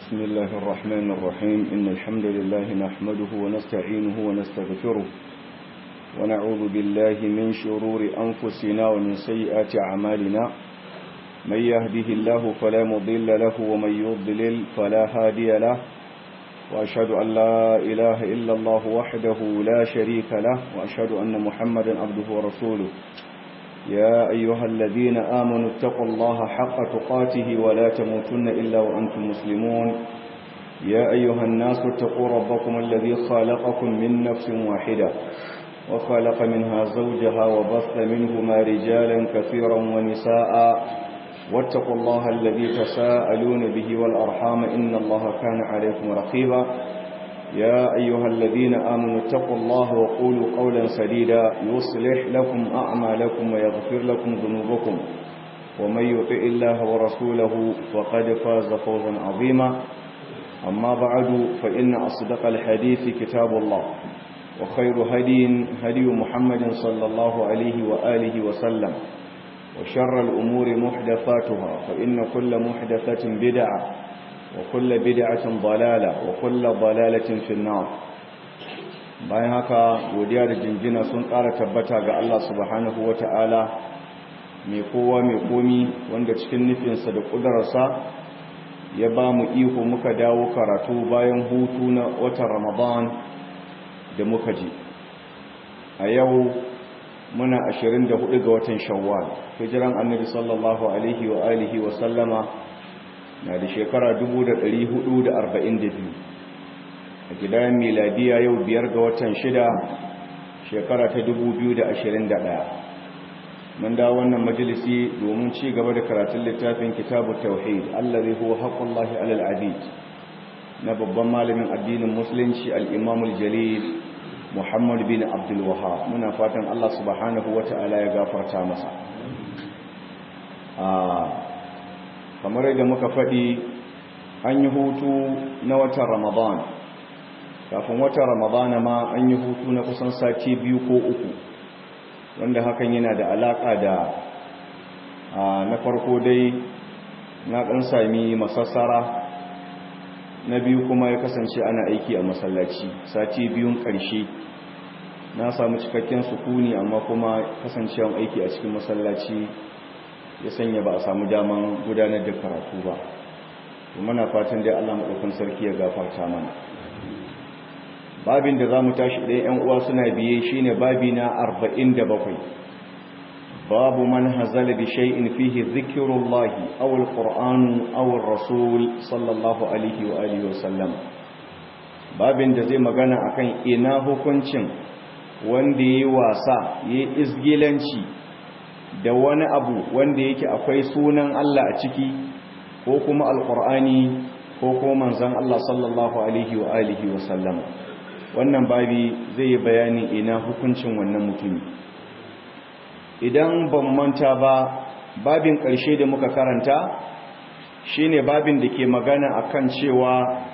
بسم الله الرحمن الرحيم إن الحمد لله نحمده ونستعينه ونستغفره ونعوذ بالله من شرور أنفسنا ومن سيئات أعمالنا من يهده الله فلا مضل له ومن يضلل فلا هادي له وأشهد أن لا إله إلا الله وحده لا شريك له وأشهد أن محمدا عبده ورسوله يا أيها الذين آمنوا اتقوا الله حق تقاته ولا تموتن إلا وأنتم مسلمون يا أيها الناس اتقوا ربكم الذي خلقكم من نفس واحدة وخلق منها زوجها وبث منهما رجالا كثيرا ونساء واتقوا الله الذي تساءلون به والأرحام إن الله كان عليكم رقيبا يا أيها الذين آمنوا اتقوا الله وقولوا قولا سديدا يصلح لكم أعمالكم ويغفر لكم ذنوبكم ومن يطع الله ورسوله فقد فاز فوزا عظيما أما بعد فإن أصدق الحديث كتاب الله وخير هدي هدي محمد صلى الله عليه وآله وسلم وشر الأمور محدثاتها فإن كل محدثة بدعة وكل بدعة ضلالة وكل ضلالة في النار bayan haka godiya da jinjina sun ƙara tabbata ga Allah subhanahu wata'ala mai kowa mai komi wanda cikin nufinsa da ƙudurarsa ya ba mu iko muka dawo karatu bayan hutu na watan ramadan da muka ji a yau muna 24 ga watan shawwal hijiran annabi sallallahu alaihi wa alihi wa sallama na da shekara 442 a gidan miladiya yau biyar ga watan shida shekara ta 2021 mun da wannan majalisi domin ci gaba da karatun littafin kitabu tauhid allazi huwa haqqullahi alal abid na babban malamin addinin musulunci al-imam al-jalil muhammad bin abdul wahhab muna fatan Allah subhanahu wata'ala ya gafarta masa kamar yadda muka faɗi an yi hutu na watan ramadan kafin watan ramadan ma an yi hutu na kusan sati biyu ko uku wanda hakan yana da alaƙa da na farko dai na ɗan sami masassara na biyu kuma ya kasance ana aiki a masallaci sati biyun ƙarshe na samu cikakken sukuni amma kuma kasancewan aiki a cikin masallaci ya sanya ba a samu daman gudanar da karatu ba muna fatan dai Allah maɗaukan sarki ya gafarta mana babin da za mu tashi ɗaya ‘yan uwa suna biye shine babi na arba'in da bakwai babu man hazala bi shay'in fihi zikirullahi aw alqur'anu aw rasul sallallahu alaihi wa alihi wa sallam babin da zai magana akan ina hukuncin wanda yayi wasa yayi izgilanci da wani abu wanda yake akwai sunan Allah a ciki ko kuma alkur'ani ko kuma manzon Allah sallallahu alaihi wa alihi wa sallam wannan babi zai bayani ina hukuncin wannan mutumi idan ban manta ba babin ƙarshe da muka karanta shine babin da ke magana akan cewa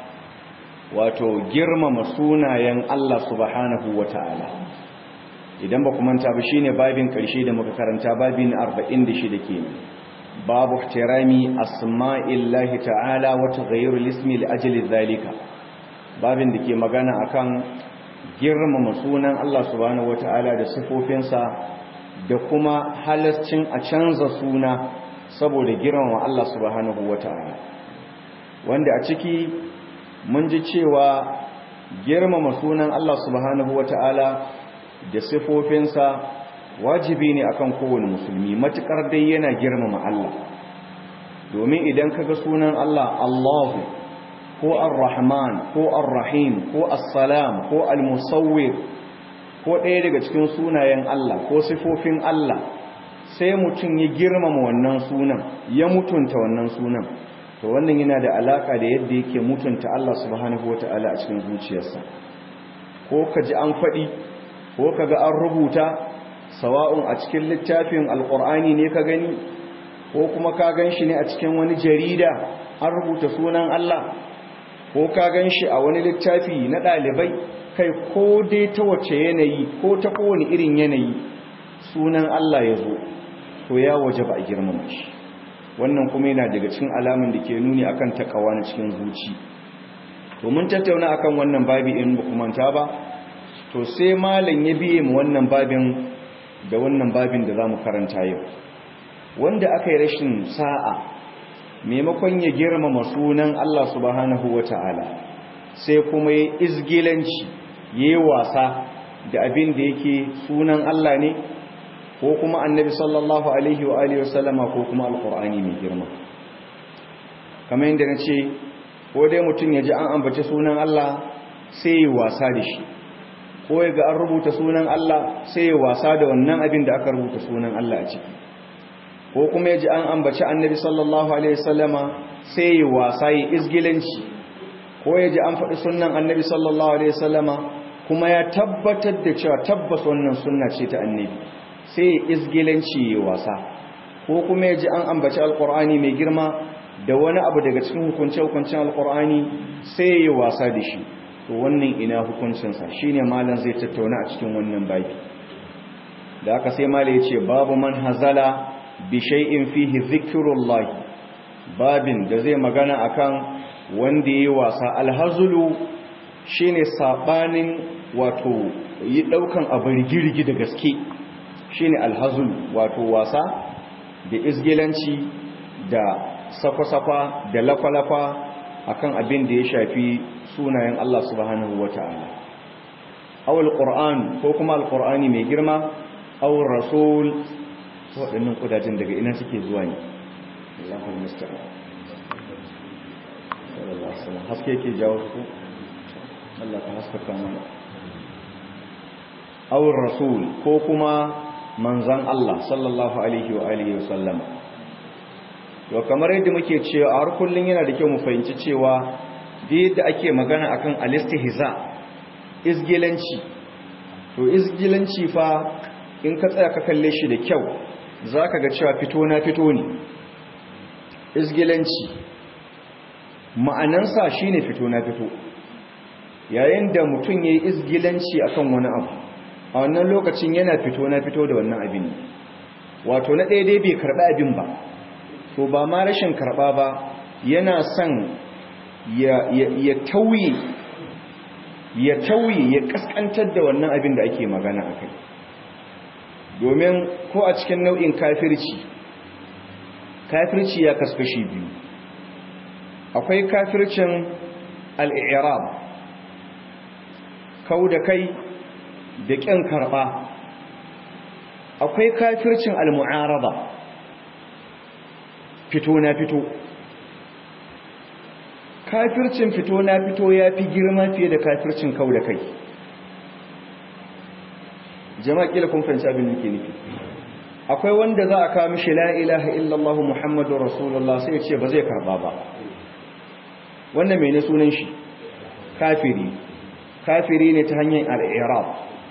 wato girmama sunayen Allah subhanahu wata'ala idan ba manta ba shine babin ƙarshe da muka karanta babin 46 kenan babu ihtirami asma'illahi ta'ala wa taghayyur ismi li ajli dhalika babin da ke magana akan girmama sunan Allah subhanahu wata'ala da sifofinsa da kuma halascin a canza suna saboda girmama Allah subhanahu wata'ala wanda a ciki mun ji cewa girmama sunan Allah subhanahu wata'ala da sifofinsa wajibi ne akan kowane musulmi matukar dai yana girmama Allah domin idan kaga sunan Allah Allahu ko Ar-Rahman ko Ar-Rahim ko As-Salam ko Al-Musawwir ko ɗaya daga cikin sunayen Allah ko sifofin Allah sai mutum ya girmama wannan sunan ya mutunta wannan sunan to wannan yana da alaka da yadda yake mutunta Allah subhanahu wataala a cikin zuciyarsa ko kaji an faɗi ko kaga an rubuta sawa'un a cikin littafin alqur'ani ne ka gani ko kuma ka ganshi ne a cikin wani jarida an rubuta sunan Allah ko ka ganshi a wani littafi na ɗalibai kai ko dai ta wace yanayi ko ta kowane irin yanayi sunan Allah ya zo to ya waje ba a girmama shi wannan kuma yana daga cikin alamun da ke nuni akan takawa na cikin zuci to mun tattauna akan wannan babi in ba kuma ta ba to sai malam ya biye mu wannan babin da wannan babin da zamu karanta yau wanda aka yi rashin sa'a maimakon ya girmama sunan Allah subhanahu wata'ala sai kuma ya izgilanci yayi wasa da abin da yake sunan Allah ne ko kuma annabi sallallahu alaihi wa alihi wasallama ko kuma alqur'ani mai girma kamar yadda nace ko dai mutum ya ji an ambace sunan Allah sai ya wasa da shi ko ya ga an rubuta sunan Allah sai ya wasa da wannan abin da aka rubuta sunan Allah a ciki ko kuma ya ji an ambaci annabi sallallahu alaihi wasallama sai ya wasa ya izgilanci ko ya ji an faɗi sunan annabi sallallahu alaihi wasallama kuma ya tabbatar da cewa tabbas wannan sunna ce ta annabi sai ya izgilanci ya wasa ko kuma ya ji an ambaci alkur'ani mai girma da wani abu daga cikin hukunce-hukuncen alkur'ani sai ya wasa da shi to wannan ina hukuncinsa shine malam zai tattauna a cikin wannan baki da aka sai malam ya ce babu man hazala bi shay'in fihi zikrullah babin da zai magana akan wanda yayi wasa alhazulu shine sabanin wato yi daukan abu rigirgi da gaske shine alhazul wato wasa da izgilanci da sakwa-sakwa da lakwalafa akan abin da ya shafi sunayen Allah subhanahu wata'ala aw alquran ko kuma alqurani mai girma aw rasul waɗannan kudajen daga ina suke zuwa ne Allahu musta'an sallallahu alaihi wasallam haske yake jawo su Allah ka haskaka mana aw rasul ko kuma manzan Allah sallallahu alaihi wa alihi wa sallama to kamar yadda muke cewa a har kullun yana da kyau mu fahimci cewa da yadda ake magana akan alistihza izgilanci to izgilanci fa in ka tsaya ka kalle shi da kyau zaka ga cewa fito na fito ne izgilanci ma'anansa shine fito na fito yayin da mutum yayi izgilanci akan wani abu a wannan lokacin yana fito na fito da wannan abin wato na daidai bai karɓi abin ba to ba ma rashin karɓa ba yana son ya tauye ya tauye ya kaskantar da wannan abin da ake magana a kai domin ko a cikin nau'in kafirci kafirci ya kaskashi biyu akwai kafircin al'irab kau da kai da ƙin karɓa akwai kafircin al-mu'araba fito na fito kafircin fito na fito ya fi girma fiye da kafircin kau da kai jama'a kila kun fahimci abin da ke nufi akwai wanda za a kawo mishi la ilaha illallah muhammadu rasulullah sai ya ce ba zai karɓa ba wannan mai ne sunan shi kafiri kafiri ne ta hanyar al-irab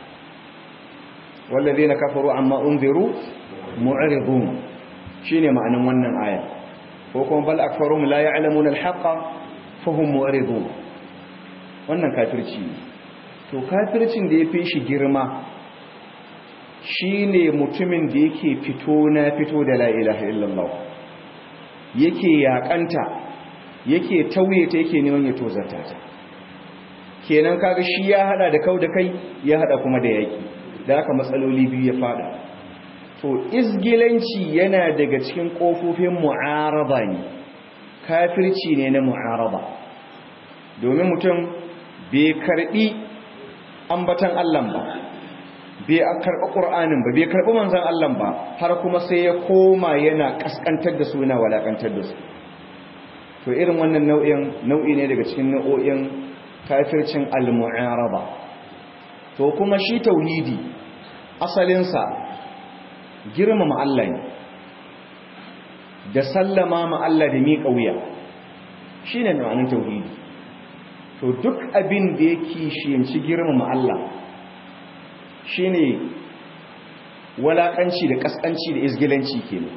والذين كفروا عما انذروا معرضون shine ma'anin wannan aya ko kuma bal akfarum la ya'lamuna al-haqqa fahum mu'ridun wannan kafirci ne to kafircin da yafi shi girma shine mutumin da yake fito na fito da la ilaha illallah yake yakanta yake tauye ta yake neman ya tozarta ta kenan kaga shi ya hada da kau da kai ya hada kuma da yaki da haka matsaloli biyu ya fada to izgilanci yana daga cikin kofofin mu'araba ne kafirci ne na mu'araba domin mutum bai karbi ambatan Allah ba bai karɓi ƙur'anin ba bai karɓi manzan Allah ba har kuma sai ya koma yana ƙasƙantar da su yana walaƙantar da su to irin wannan nau'in nau'i ne daga cikin nau'o'in kafircin al-mu'araba to kuma shi tauhidi asalinsa girmama Allah ne da sallama ma Allah da miƙa wuya shine ma'anar tauhidi to duk abin da yake shiyanci girmama Allah shine walakanci da kaskanci da izgilanci kenan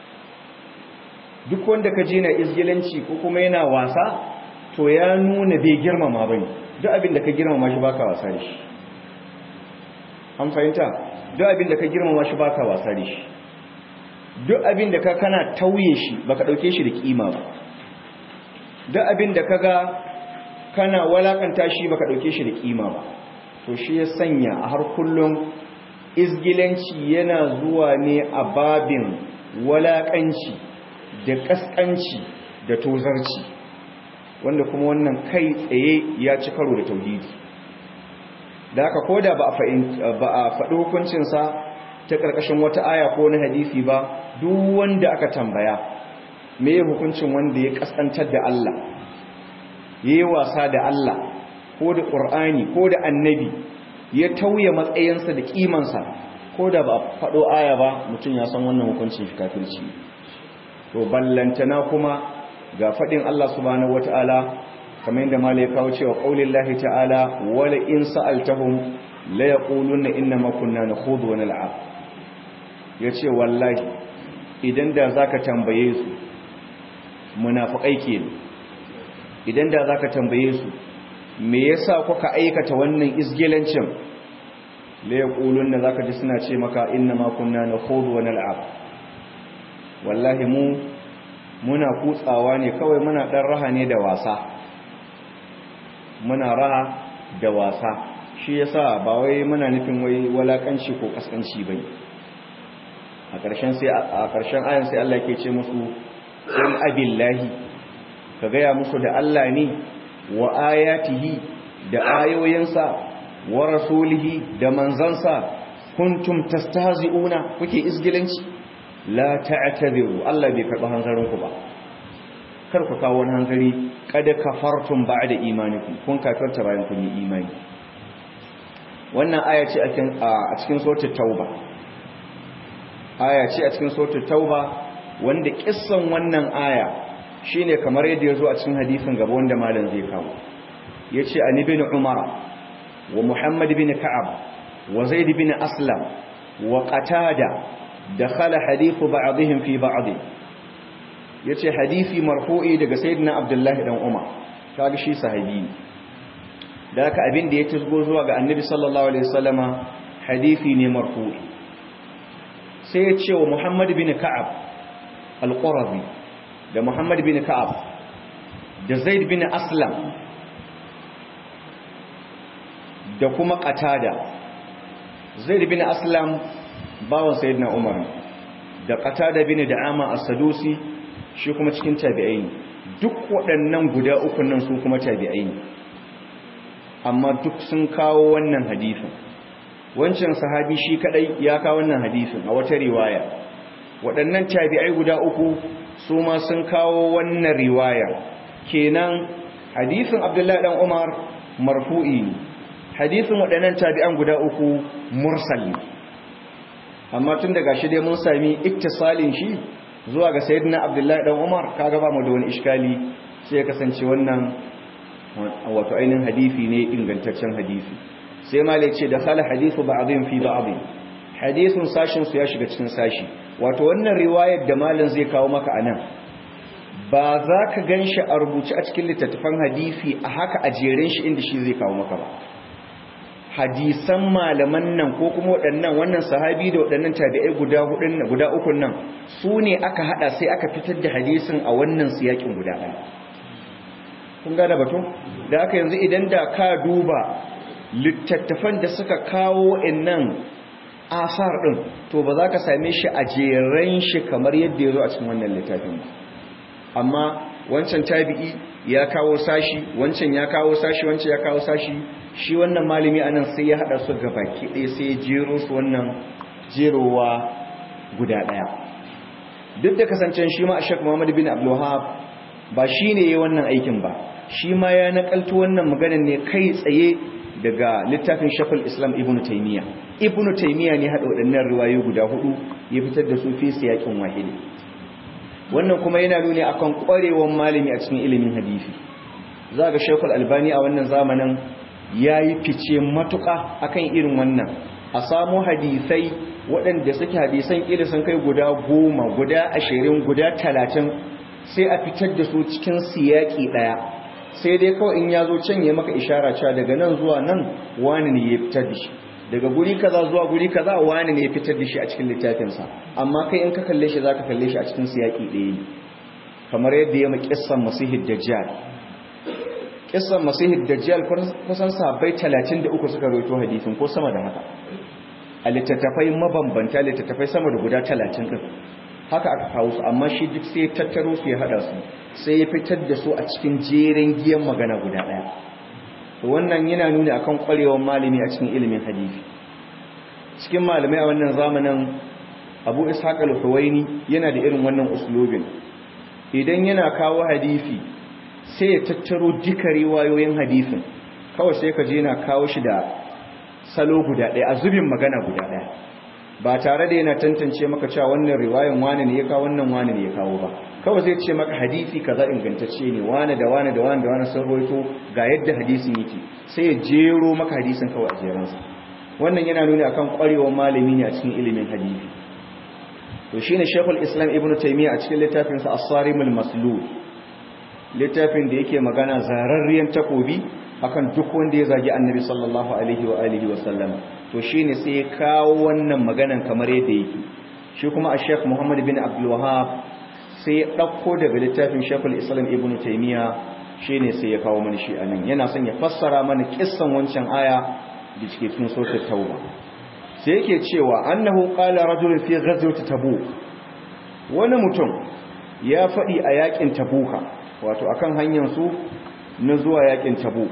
duk wanda ka je na izgilanci ko kuma yana wasa to ya nuna bai girmama bane duk abin da ka girmama shi baka wasa da shi an fahimta duk abin da ka girmama shi baka wasa da shi duk abin da ka kana tauye shi baka dauke shi da kima ba duk abin da kaga kana walakanta shi baka dauke shi da kima ba to shi ya sanya a har kullum izgilanci yana zuwa ne a babin walakanci da kaskanci da tozarci wanda kuma wannan kai tsaye ya ci karo da tauhidi da haka koda ba a faɗi hukuncinsa ta ƙarƙashin wata aya ko na hadisi ba duk wanda aka tambaya me hukuncin wanda ya kaskantar da Allah ya yi wasa da Allah ko da ƙur'ani ko da annabi ya tauye matsayinsa da ƙimansa ko da ba faɗo aya ba mutum ya san wannan hukuncin shi kafirci to ballantana kuma ga faɗin Allah subhanahu wata'ala kamar yadda malai kawo cewa qaulin lahi ta'ala wala in sa'altahum la yaquluna inna ma kunna nakhudu wa nal'ab yace wallahi idan da zaka tambaye su munafiqai kenan idan da zaka tambaye su me yasa kuka aikata wannan isgilancin la yaquluna zaka ji suna ce maka inna ma kunna nakhudu wa nal'ab wallahi mu muna kutsawa ne kawai muna dan raha ne da wasa muna raha da wasa shi yasa ba wai muna nufin wai walakanci ko kaskanci bane a ƙarshen sai a ƙarshen ayan sai Allah ke ce musu in abillahi ka gaya musu da Allah ne wa ayatihi da ayoyinsa wa rasulihi da manzansa kuntum tastahzi'una kuke isgilanci la ta'tadiru Allah bai karɓi hanzarinku ba kar ku kawo wani hanzari kada kafartum ba'da imanikum kun kafirta bayan kun yi imani wannan aya ce a cikin suratul tauba aya ce a cikin suratul tauba wanda kissan wannan aya shine kamar yadda yazo a cikin hadisin gaba wanda malam zai kawo yace an ibn umar wa muhammad ibn ka'ab wa zaid ibn aslam wa qatada dakhala hadithu ba'dihim fi ba'd yace hadisi marfu'i daga sayyidina abdullahi dan umar kaga shi sahabi da haka abin da ya tusgo zuwa ga annabi sallallahu alaihi wasallama hadisi ne marfu'i sai ya ce wa muhammad bin ka'ab al-qurazi da muhammad bin ka'ab da zaid bin aslam da kuma qatada zaid bin aslam bawan sayyidina umar da qatada bin da'ama as-sadusi shi kuma cikin tabi'ai ne duk waɗannan guda uku nan su kuma tabi'ai ne amma duk sun kawo wannan hadisin wancan sahabi shi kadai ya kawo wannan hadisin a wata riwaya waɗannan tabi'ai guda uku su ma sun kawo wannan riwaya kenan hadisin abdullahi dan umar marfu'i ne hadisin waɗannan tabi'an guda uku mursal ne amma tun daga shi dai mun sami ittisalin shi zuwa ga sayyidina abdullahi dan umar kaga ba mu da wani iskali sai ya kasance wannan wato ainihin hadisi ne ingantaccen hadisi sai malai ce da khala hadithu ba'dhin fi ba'd hadisin sashin su ya shiga cikin sashi wato wannan riwayar da malam zai kawo maka anan ba za ka ganshi a rubuce a cikin littattafan hadisi a haka a jerin shi inda shi zai kawo maka ba hadisan malaman nan ko kuma waɗannan wannan sahabi da waɗannan tabi'ai guda hudun guda uku nan su ne aka hada sai aka fitar da hadisin a wannan siyakin guda ɗaya kun gane batun da aka yanzu idan da ka duba littattafan da suka kawo innan asar ɗin to ba za ka same shi a jeren shi kamar yadda ya zo a cikin wannan littafin ba amma wancan tabi'i ya kawo sashi wancan ya kawo sashi wancan ya kawo sashi shi wannan malami anan sai ya hada su ga baki ɗaya sai ya jero su wannan jerowa guda ɗaya duk da kasancen shi ma ashek muhammad bin abdulwahab ba shi ne ya wannan aikin ba shi ma ya nakalto wannan maganar ne kai tsaye daga littafin shakul islam ibn taimiyya ibn taimiyya ne haɗa waɗannan riwayo guda hudu ya fitar da su fi siyakin wahidi wannan kuma yana nuni akan ƙwarewar malami a cikin ilimin hadisi za ga shekul albani a wannan zamanin ya yi fice matuƙa akan irin wannan a samu hadisai waɗanda suke hadisan iri sun kai guda goma guda ashirin guda talatin sai a fitar da su cikin siyaki ɗaya sai dai kawai in ya zo can ya maka ishara cewa daga nan zuwa nan wani ne ya fitar da shi daga guri kaza zuwa guri kaza wani ne ya fitar da shi a cikin littafinsa amma kai in ka kalle shi zaka kalle shi a cikin siyaki ɗaya ne kamar yadda ya makissan masihid dajjal kissan masihid dajjal kusan sahabbai 33 suka rawaito hadisin ko sama da haka a littattafai mabambanta littattafai sama da guda 30 din haka aka kawo su amma shi duk sai ya tattaro su ya hada su sai ya fitar da su a cikin jerin giyan magana guda daya to wannan yana nuni akan kwarewar malami a cikin ilimin hadisi cikin malamai a wannan zamanin Abu Ishaq al-Huwaini yana da irin wannan uslubin idan yana kawo hadisi sai ya tattaro duka riwayoyin hadisin kawai sai ka je na kawo shi da salo guda ɗaya a zubin magana guda ɗaya ba tare da yana tantance maka cewa wannan riwayan wani ne ya kawo wannan wani ne ya kawo ba kawai zai ce maka hadisi kaza ingantacce ne wani da wani da wani da wani sun roito ga yadda hadisin yake sai ya jero maka hadisin kawai a jeransa wannan yana nuni akan kwarewar malami ne a cikin ilimin hadisi to shine Sheikhul Islam Ibn Taymiyyah a cikin littafinsa As-Sarimul Maslul littafin da yake magana zararriyan takobi akan duk wanda ya zagi annabi sallallahu alaihi wa alihi wa sallam to shine sai ya kawo wannan maganan kamar yadda yake shi kuma a Sheikh Muhammad bin Abdul Wahhab sai ya dauko daga littafin Sheikhul Islam Ibn Taymiyyah shine sai ya kawo mana shi anan yana son ya fassara mana kissan wancan aya da cike cikin suratul Tauba sai yake cewa annahu qala rajulun fi ghazwati tabuk wani mutum ya faɗi a yakin tabuka wato akan hanyar su na zuwa yakin tabuk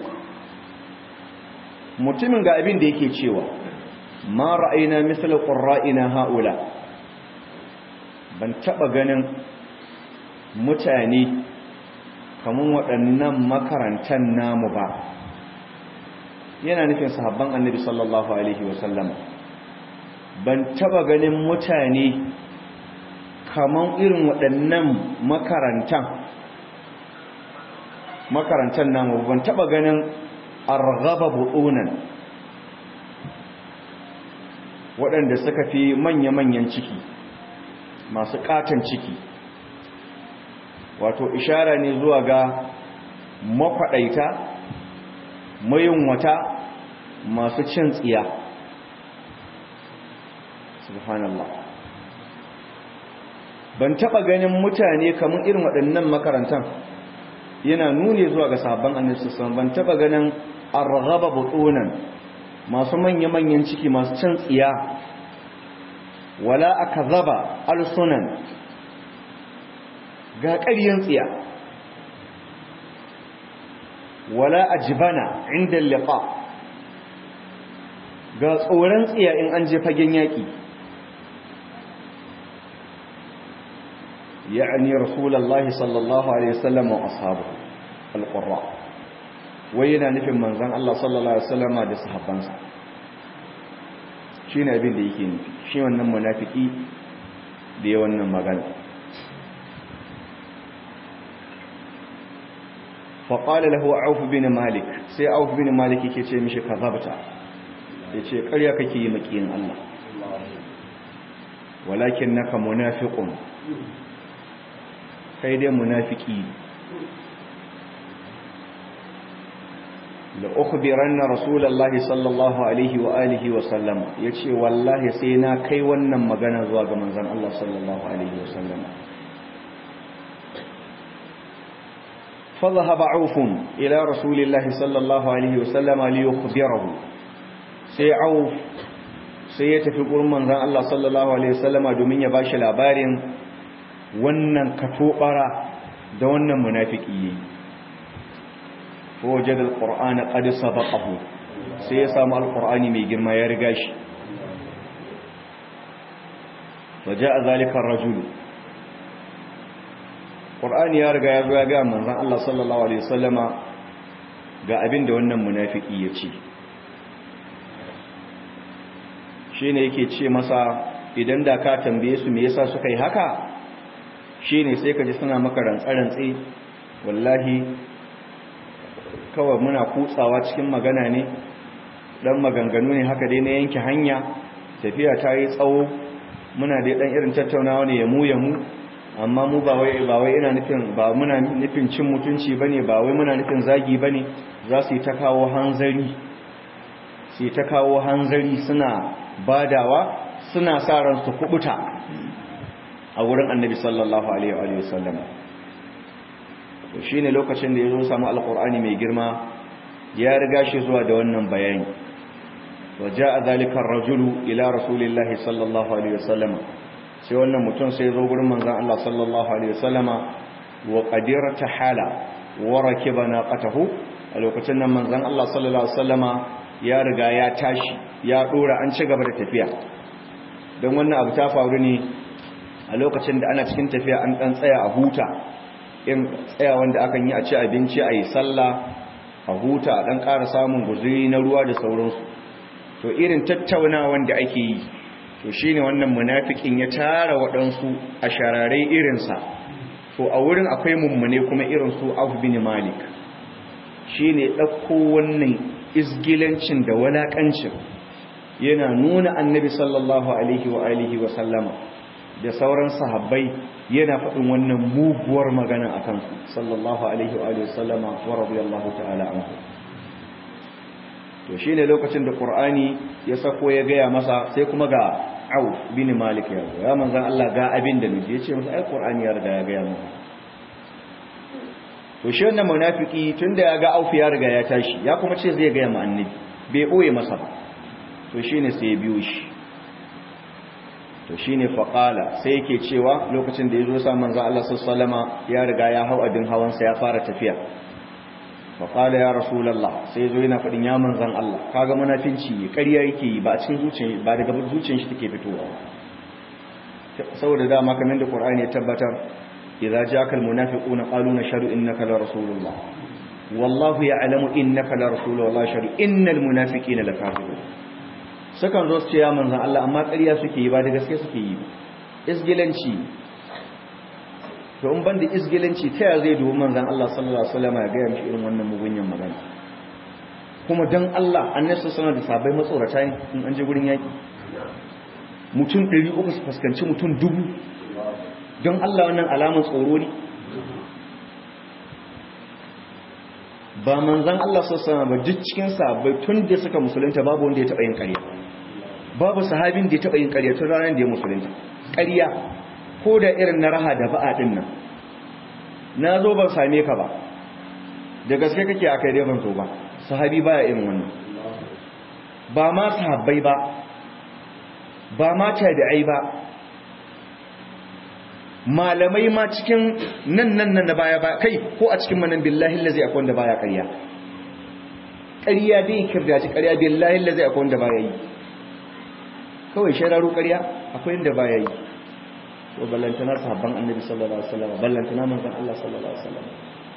mutumin ga abin da yake cewa ma ra'ayna misal qurra'ina haula ban taba ganin mutane kaman waɗannan makarantan namu ba yana nufin sahabban annabi sallallahu alaihi wasallam ban taba ganin mutane kaman irin waɗannan makarantan makarantar namu ban taba ganin arghaba butunan waɗanda suka fi manya-manyan ciki masu katon ciki wato ishara ne zuwa ga makwaɗaita wata masu cin tsiya subhanallah ban taba ganin mutane kamar irin waɗannan makarantar yana nuni zuwa ga sabon annabi sallallahu ban taba ganin arghaba butunan masu manya-manyan ciki masu can tsiya wala akazaba alsunan ga ƙaryan tsiya wala ajbana inda liqa ga tsoron tsiya in an je fagen yaki يعني رسول الله صلى الله عليه وسلم وأصحابه القراء وينا نفهم من زن الله صلى الله عليه وسلم da sahabbansa shine abin da yake nufi shi wannan munafiki da ya wannan magana فقال له عوف بن مالك sai عوف بن مالك yake ce mishi kazabta yace ƙarya kake yi makiyin Allah walakinnaka munafiqun kai dai munafiki la ukhbiranna rasulullahi sallallahu alaihi wa alihi wa sallam yace wallahi sai na kai wannan magana zuwa ga manzon Allah sallallahu alaihi wa sallam فذهب عوف إلى رسول الله صلى الله عليه وسلم ليخبره سي عوف sai ya tafi gurin manzon Allah sallallahu alaihi wasallama domin ya bashi labarin wannan katobara da wannan munafiki yi wajad alquran qad sabaqahu sai ya samu alqurani mai girma ya riga shi waja'a zalika ar-rajul qur'ani ya riga ya zo ya ga manzon Allah sallallahu alaihi wasallama ga abin da wannan munafiki ya ce shine yake ce masa idan da ka tambaye su me yasa suka yi haka shine sai ka ji suna maka rantsarantsi wallahi kawai muna kutsawa cikin magana ne dan maganganu ne haka dai na yanke hanya tafiya ta yi tsawo muna dai dan irin tattaunawa ne ya mu ya mu amma mu ba wai ba wai ina nufin ba muna nufin cin mutunci bane ba wai muna nufin zagi bane za su yi ta kawo hanzari sai ta kawo hanzari suna badawa suna sa ran su kubuta a wurin annabi sallallahu alaihi wa sallam to shine lokacin da yazo samu alqur'ani mai girma ya riga shi zuwa da wannan bayani وجاء ذلك الرجل إلى رسول الله صلى الله عليه وسلم sai wannan mutum sai zo gurin manzon Allah sallallahu alaihi wasallama wa qadira tahala wa rakiba naqatahu a lokacin nan manzon Allah sallallahu alaihi wasallama ya riga ya tashi ya dora an ci gaba da tafiya don wannan abu ta faru ne a lokacin da ana cikin tafiya an dan tsaya a huta in tsaya wanda akan yi a ci abinci a yi sallah a huta a dan ƙara samun guzuri na ruwa da sauransu to irin tattaunawan da ake yi to shine wannan munafikin ya tara waɗansu a shararai irinsa to a wurin akwai mummune kuma irin su Auf bin Malik shine ɗauko wannan isgilancin da walakancin yana nuna annabi sallallahu alaihi wa alihi wa sallama da sauran sahabbai yana faɗin wannan muguwar magana akan su sallallahu alaihi wa alihi wa sallama wa radiyallahu ta'ala anhu to shi ne lokacin da ƙur'ani ya sako ya gaya masa sai kuma ga au bin malik ya zo ya manzan Allah ga abin da nufi ya ce masa ai ƙur'ani ya riga ya gaya masa to shi wannan munafiki tun da ya ga auf ya riga ya tashi ya kuma ce zai gaya ma annabi bai ɓoye masa ba to shi ne sai ya biyo shi to shi ne faƙala sai yake cewa lokacin da ya zo sa manzan Allah sallama ya riga ya hau abin hawansa ya fara tafiya faƙala ya rasulallah sai zo yana faɗin ya manzan Allah kaga munafinci ƙarya yake yi ba a cikin zuciyar ba daga zuciyar shi take fitowa saboda dama kamar da Qur'ani ya tabbatar idza ja'aka almunafiquna qalu nashhadu innaka la rasulullah wallahu ya'lamu innaka la rasulullah wallahu yashhadu innal munafiqina lakafirun sukan zo su ce ya manzan Allah amma ƙarya suke yi ba da gaske suke yi isgilanci to in banda isgilanci ta ya zai dubi manzan Allah sallallahu alaihi wasallam ya ga mishi irin wannan mugunyan magana kuma dan Allah annabi sallallahu alaihi da sabai matsorata ne in an je gurin yaki mutum 300 su fuskanci mutum dubu don Allah wannan alamun tsoro ne ba manzan Allah sallallahu alaihi wasallam ba duk cikin sabai tun da suka musulunta babu wanda ya taba yin ƙarya babu sahabin da ya taba yin ƙarya tun ranar da ya musulunta ƙarya ko da irin na raha da ba'a din nan na zo ban same ka ba da gaske kake a kai dai ban zo ba sahabi baya irin wannan ba ma sahabbai ba ba ma tabi'ai ba malamai ma cikin nan nan nan da baya ba kai ko a cikin manan billahi allazi akwai wanda baya ƙarya ƙarya dai kirdaci ƙarya billahi allazi akwai wanda baya yi kawai shararu ƙarya akwai wanda baya yi to ballantana sahabban annabi sallallahu alaihi wasallam ballantana manzon Allah sallallahu alaihi wasallam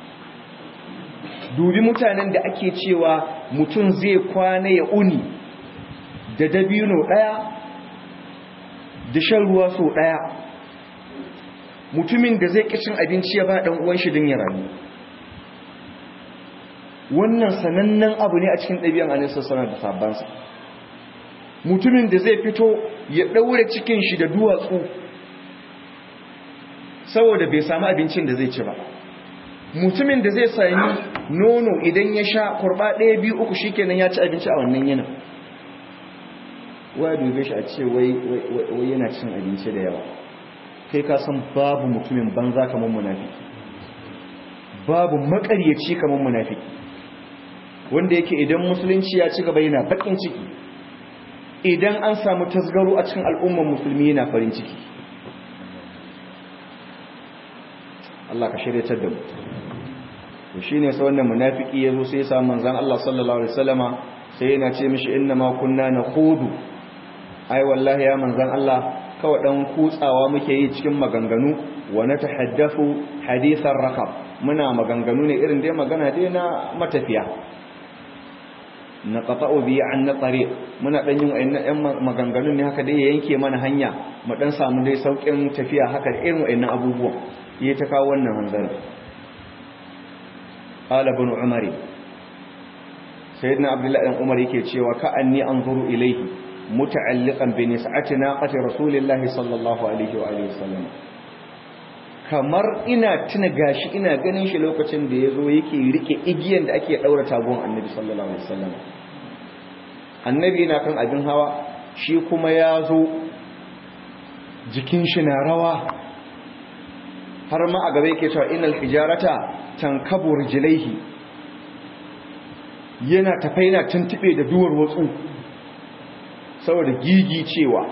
dubi mutanen da ake cewa mutum zai kwana ya uni da dabino daya da shan ruwa so daya mutumin da zai kicin abinci ya ba dan uwan shi din ya rayu wannan sanannen abu ne a cikin ɗabi'an annabi sallallahu alaihi wasallam da sabbansa mutumin da zai fito ya daure cikin shi da duwatsu saboda bai samu abincin da zai ci ba mutumin da zai sami nono idan ya sha kurba ɗaya biyu uku shikenan ya ci abinci a wannan yana waya dube shi a ce wai yana cin abinci da yawa kai ka san babu mutumin banza kamar munafiki babu makaryaci kamar munafiki wanda yake idan musulunci ya ci gaba yana bakin ciki idan an samu tasgaro a cikin al'ummar musulmi yana farin ciki Allah ka shiryatar da mu to shine sai wannan munafiki yazo sai ya samu manzon Allah sallallahu alaihi wasallama sai yana ce mishi inna ma kunna nakhudu ai wallahi ya manzon Allah kawai dan kutsawa muke yi cikin maganganu wa natahaddathu hadithan rakab muna maganganu ne irin dai magana dai na matafiya na qata'u bi an tariq muna dan yin wayannan maganganun ne haka dai ya yanke mana hanya mu dan samu dai saukin tafiya haka irin wayannan abubuwan ya ta kawo wannan hanzarin qala ibn umar sayyidina abdullahi dan umar yake cewa ka anni anzuru ilayhi muta'alliqan bi nis'ati naqati rasulillahi sallallahu alaihi wa alihi wasallam kamar ina tuna gashi ina ganin shi lokacin da yazo yake rike igiyan da ake daura tagon annabi sallallahu alaihi wasallam annabi na kan abin hawa shi kuma ya zo jikin shi na rawa har ma a gaba yake cewa inal hijarata tankabu rijlaihi yana tafai na tuntube da duwar watsu saboda gigi cewa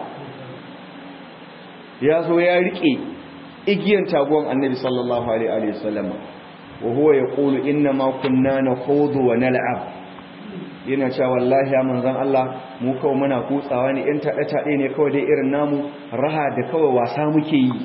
ya zo ya rike igiyan taguwan annabi sallallahu alaihi wasallam wa huwa yaqulu inna ma kunna nakhudu wa nal'ab yana cewa wallahi ya manzon Allah mu kawai muna kutsawa ne in taɗe taɗe ne kawai dai irin namu raha da kawai wasa muke yi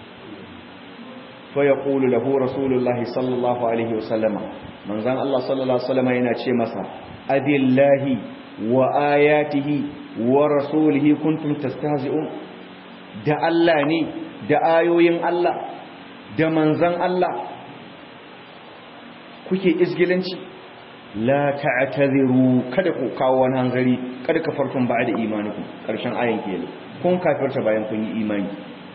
fa yaqulu lahu rasulullahi sallallahu alaihi wasallama manzon Allah sallallahu alaihi wasallama yana ce masa abillahi wa ayatihi wa rasulihi kuntum tastahzi'un da Allah ne da ayoyin Allah da manzon Allah kuke isgilanci la ta'tadiru kada ku kawo wani hanzari kada ka farkon ba da imaniku karshen ayan kenan kun kafirta bayan kun yi imani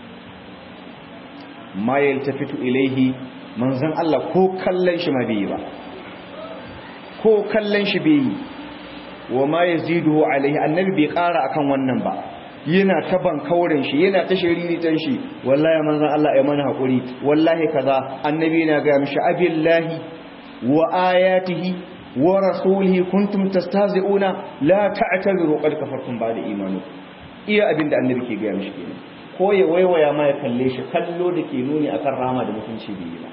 ma yaltafitu ilaihi manzon Allah ko kallon shi ma bai ba ko kallon shi bai wa ma yaziduhu alaihi annabi bai kara akan wannan ba yana ta bankaurin shi yana ta shiriritan shi wallahi manzon Allah ya mana hakuri wallahi kaza annabi na ga mishi abillahi wa ayatihi wa rasulihi kuntum tastahzi'una la ta'tadiru qad kafartum ba'da imanu iya abinda annabi ke ga mishi kenan ko ya waiwaya ma ya kalle shi kallo da ke nuni akan rama da mutunci bai ba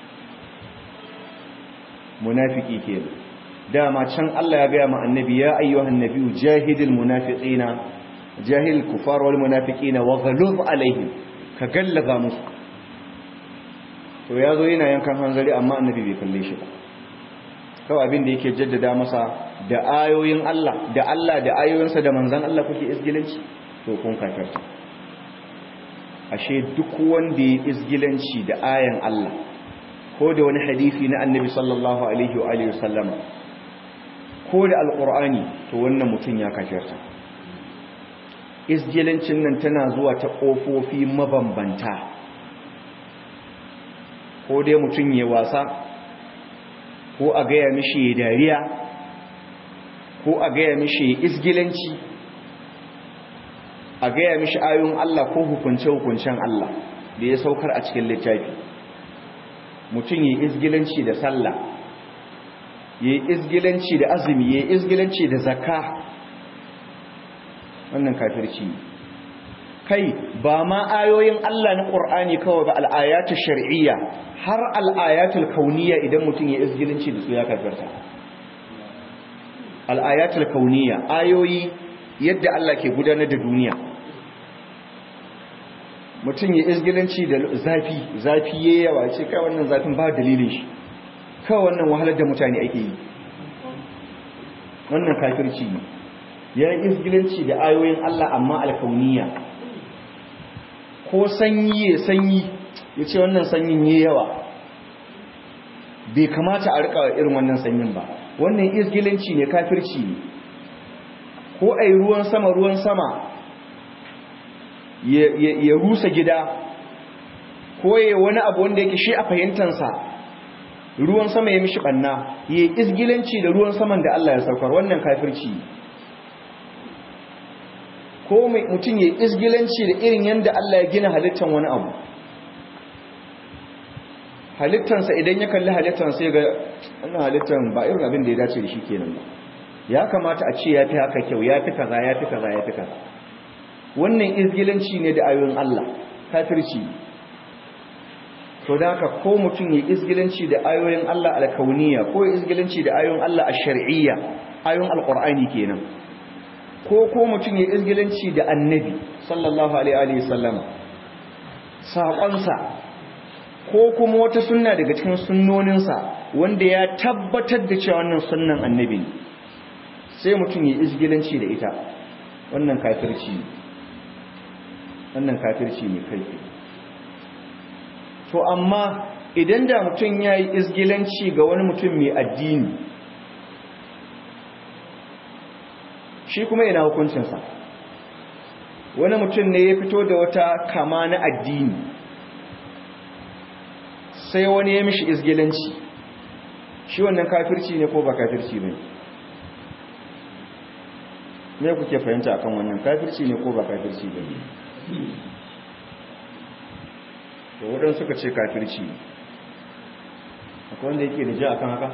munafiki kenan dama can Allah ya ga ma annabi ya ayyuhan nabiyyu jahidil munafiqina jahil kufar wal munafiqina wa ghalub alaihim ka gallaza musu to yazo yana yankan hanzari amma annabi bai kalle shi ba kawai abin da yake jaddada masa da ayoyin Allah da Allah da ayoyinsa da manzon Allah kuke isgilanci to kun kafirta ashe duk wanda ya isgilanci da ayan Allah ko da wani hadisi na annabi sallallahu alaihi wa alihi wasallama ko da alqur'ani to wannan mutum ya kafirta isgilancin nan tana zuwa ta kofofi mabambanta ko dai mutum ya wasa ko a gaya mishi ya dariya ko a gaya mishi ya isgilanci a gaya mishi ayoyin Allah ko hukunce-hukuncen Allah da ya saukar a cikin littafi mutum ya isgilanci da sallah ya isgilanci da azumi ya isgilanci da zakka wannan kafirci kai ba ma ayoyin Allah na Qur'ani kawai ba al'ayatu shar'iyya har al'ayatul kauniyya idan mutum ya isgilanci da su ya kafirta al'ayatul kauniyya ayoyi yadda Allah ke gudanar da duniya mutum ya isgilanci da zafi zafi yayi yawa ce kai wannan zafin ba dalilin shi kawai wannan wahalar da mutane ake yi wannan kafirci ne ya yi isgilanci da ayoyin Allah amma alkauniyya ko sanyi ya sanyi ya ce wannan sanyin ya yawa bai kamata a rika irin wannan sanyin ba wannan isgilanci ne kafirci ne ko a yi ruwan sama ruwan sama ya rusa gida ko ya wani abu wanda yake shi a fahimtansa ruwan sama ya mishi banna ya isgilanci da ruwan saman da Allah ya saukar wannan kafirci ko mutum ya isgilanci da irin yadda Allah ya gina halittan wani abu halittansa idan ya kalli halittansa ya ga wannan halittan ba irin abin da ya dace da shi kenan ba ya kamata a ce ya fi haka kyau ya fi kaza ya fi kaza ya fi kaza wannan izgilanci ne da ayoyin Allah kafirci to da haka ko mutum ya izgilanci da ayoyin Allah alkauniya ko ya izgilanci da ayoyin Allah a shar'iyya ayoyin alqur'ani kenan ko ko mutum ya izgilanci da annabi sallallahu alaihi wa sallam saƙonsa ko kuma wata sunna daga cikin sunnoninsa wanda ya tabbatar da cewa wannan sunnan annabi ne sai mutum ya izgilanci da ita wannan kafirci ne wannan kafirci ne kai to amma idan da mutum ya yi izgilanci ga wani mutum mai addini shi kuma yana hukuncinsa wani mutum ne ya fito da wata kama na addini sai wani ya mishi izgilanci shi wannan kafirci ne ko ba kafirci ne me kuke fahimta akan wannan kafirci ne ko ba kafirci ba ne to waɗansu suka ce kafirci ne akwai wanda yake da ja akan haka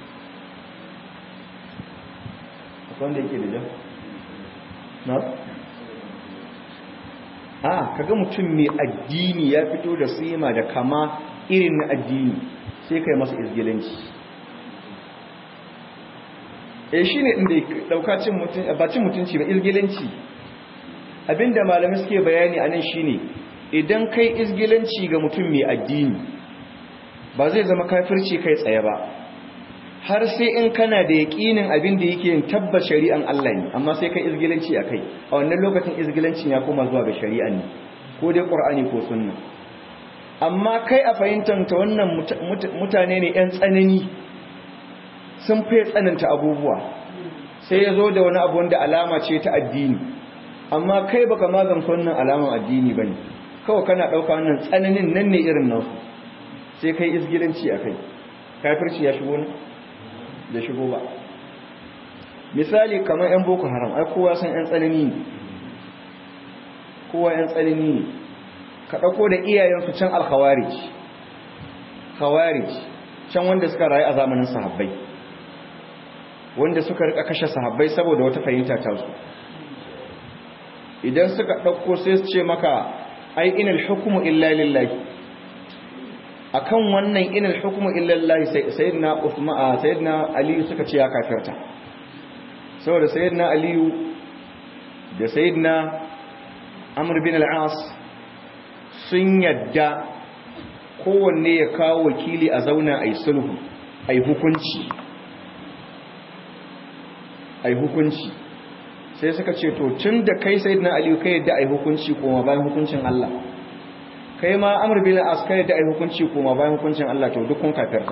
akwai wanda yake da ja na a kaga mutum mai addini ya fito da sima da kama irin na addini sai kai masa izgilanci eh shine inda dauka cin mutun ba cin mutunci ba izgilanci abinda malamai suke bayani anan shine idan kai izgilanci ga mutum mai addini ba zai zama kafirci kai tsaye ba har sai in kana da yaƙinin abin da yake yin tabbas shari'an Allah ne amma sai kai izgilanci a kai a wannan lokacin izgilancin ya koma zuwa ga shari'an ne ko dai ƙur'ani ko sunna amma kai a fahimtar ta wannan mutane ne 'yan tsanani sun fi tsananta abubuwa sai ya zo da wani abu wanda alama ce ta addini amma kai baka magance wannan alaman addini bane kawai kana ɗauka wannan tsananin nan ne irin nasu sai kai izgilanci a kai kafirci ya shigo ne da shigo ba misali kamar 'yan boko haram ai kowa san 'yan tsanani ne kowa 'yan tsanani ne ka ɗauko da iyayensu can alkhawarij khawarij can wanda suka rayu a zamanin sahabbai wanda suka rika kashe sahabbai saboda wata fahimta ta su idan suka ɗauko sai su ce maka ai inal hukumu illa lillahi akan wannan inal hukumu illa lillahi sayyidina Uthman sayyidina Ali suka ce ya kafirta saboda sayyidina Ali da sayyidina Amr bin al-As sun yadda kowanne ya kawo wakili a zauna ai sulhu ai hukunci ai hukunci sai suka ce to tun da kai sayyidina Ali kai yadda ai hukunci kuma bayan hukuncin Allah kai ma amur bin as kai da ai hukunci kuma bayan hukuncin Allah to duk kun kafirta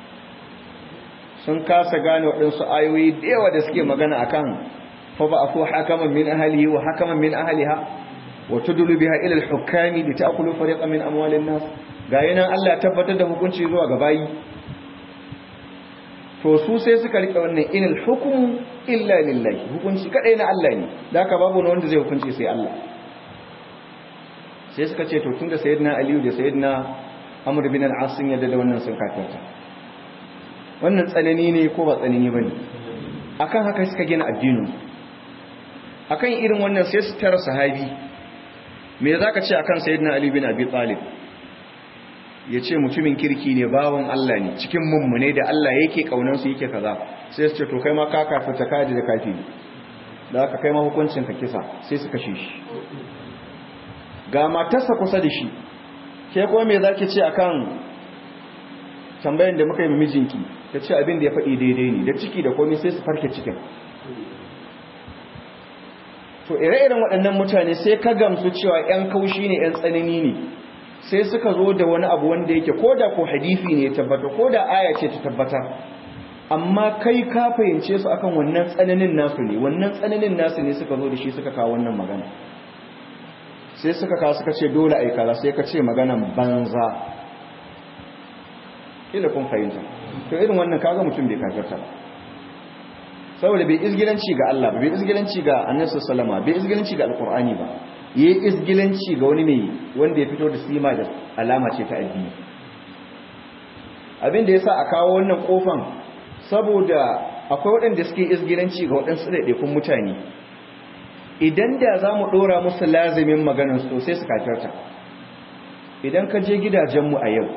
sun kasa gane waɗansu ayoyi da yawa da suke magana akan fa ba afu hakaman min ahlihi wa hakaman min ahliha wa tudlu biha ila al-hukami li ta'kulu fariqan min amwalin nas ga yana Allah tabbatar da hukunci zuwa ga bayi to su sai suka rike wannan inal hukmu illa lillahi hukunci kadai na Allah ne da haka babu wanda zai hukunci sai Allah sai suka ce to tunda sayyidina aliyu da sayyidina amr bin al-as sun yadda da wannan sun kafirta wannan tsanani ne ko ba tsanani bane akan haka suka gina addinin akan irin wannan sai su tara sahabi me zaka ce akan sayyidina ali bin abi talib yace mutumin kirki ne bawon Allah ne cikin mummune da Allah yake kaunan su yake kaza sai su ce to kai ma ka kafirta kaji da kafi da haka kai ma hukuncin ka kisa sai su kashe shi ga matarsa kusa da shi ke kuma me zaki ce akan tambayan da muka yi mijinki ta ce abin da ya faɗi daidai ne da ciki da komai sai su farke cikin to ire-iren waɗannan mutane sai ka gamsu cewa 'yan kaushi ne 'yan tsanani ne sai suka zo da wani abu wanda yake ko da ko hadisi ne ya tabbata ko da aya ce ta tabbata amma kai ka fahimce su akan wannan tsananin nasu ne wannan tsananin nasu ne suka zo da shi suka kawo wannan magana sai suka kawo suka ce dole a yi kaza sai ka ce maganan banza ila kun fahimta to irin wannan kaga mutum bai kafirta ba saboda bai izgilanci ga Allah ba bai izgilanci ga annabi sallama bai izgilanci ga alqur'ani ba yayi izgilanci ga wani mai wanda ya fito da sima da alama ce ta addini abin da yasa a kawo wannan kofan saboda akwai waɗanda suke izgilanci ga waɗansu ɗaiɗaikun mutane idan da za mu ɗora musu lazimin maganarsu to sai su kafirta idan ka je gidajenmu a yau